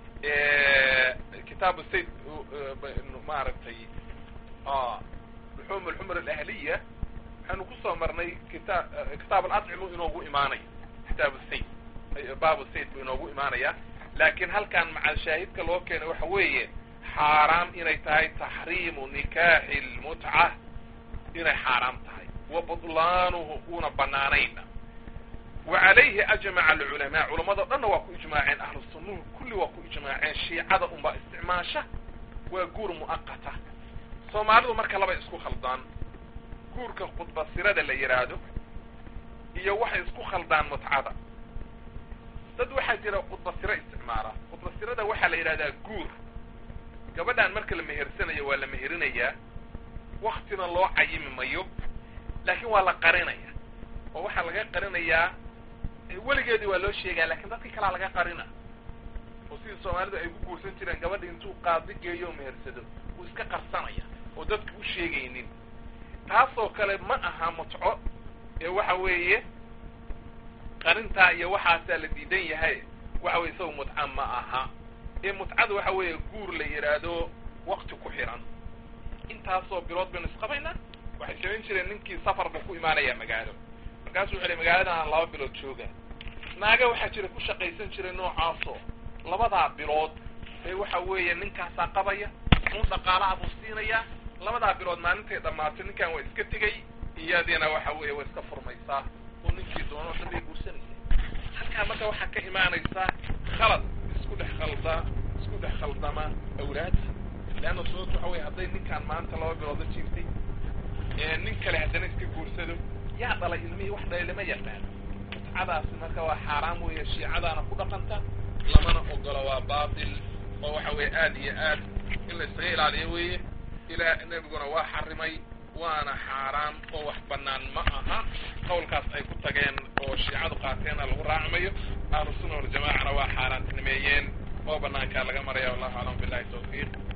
kitaabu sayd maaragtay luxuum alxumr alahliya waxaynu kusoo marnay kita kitaab alacmu inoogu imaanaya kitaabu sayd baabu sayd buu inoogu imaanaya laakiin halkan macal shaahidka loo keenay waxa weeye xaaraam inay tahay taxriimu nikaaxi lmutca inay xaaraam tahay wa butlaanuhu una banaanayna wa calayhi ajmaca alculamaa culamadao dhanna waa ku ijmaaceen ahlu sunnuhu kulli waa ku ijmaaceen shiicada unbaa isticmaasha waa guur mu'aqata soomaalidu marka laba isku khaldaan guurka khudbasirada la yidhaahdo iyo waxay isku khaldaan mutcada dad waxaa jira khudbasiro isticmaala khudbasirada waxaa la yidhahdaa guur gabadhan marka la mehersanayo waa la meherinayaa waktina loo cayimi mayo laakiin waa la qarinaya oo waxaa laga qarinayaa weligeedii waa loo sheegaya lakin dadkii kalaa laga qarina oo sidii soomaalidu ay ku guursan jireen gabadha intuu qaadi geeyo oo mehersado uu iska qarsanaya oo dadka u sheegaynin taasoo kale ma aha mutco ee waxa weeye qarintaa iyo waxaasaa la diidan yahay waxa weye isaga mutca ma aha ee mutcada waxa weeye guur la yidhaahdo wakti ku xiran intaasoo bilood baynu isqabaynaa waxay samayn jireen ninkii safar buu ku imaanaya magaalo markaasuu wuxu uhi magaaladan laba bilood jooga naaga waxaa jira ku shaqaysan jiray noocaasoo labadaa bilood ee waxa weeye ninkaasaa qabaya un dhaqaalaha buu siinayaa labadaa bilood maalintay dhammaatay ninkan waa iska tegay iyadiina waxa weeye way iska furmaysaa oo ninkii doono dhan bay guursanaysa halkaa marka waxaa ka imaanaysaa khalad isku dhex khalda isku dhex khaldama awlaadda leanna sababta waxa weye hadday ninkaan maanta laba bilood la jiirtay nin kale haddana iska guursado yaa dhalay ilmihii wax dhalay lama yaqaano mutcadaasi marka waa xaaraam weeye shiicadaana ku dhaqanta lamana ogolo waa baatil oo waxa weeye aad iyo aad in la isaga ilaaliyo weeye ilaa nebiguna waa xarimay waana xaaraam oo wax banaan ma aha qawlkaas ay ku tageen oo shiicadu qaateenna lagu raacmayo ahlu sunna waljamacana waa xaaraantinimeeyeen oo banaankaa laga maraya wallahu aclam billahi tawfiiq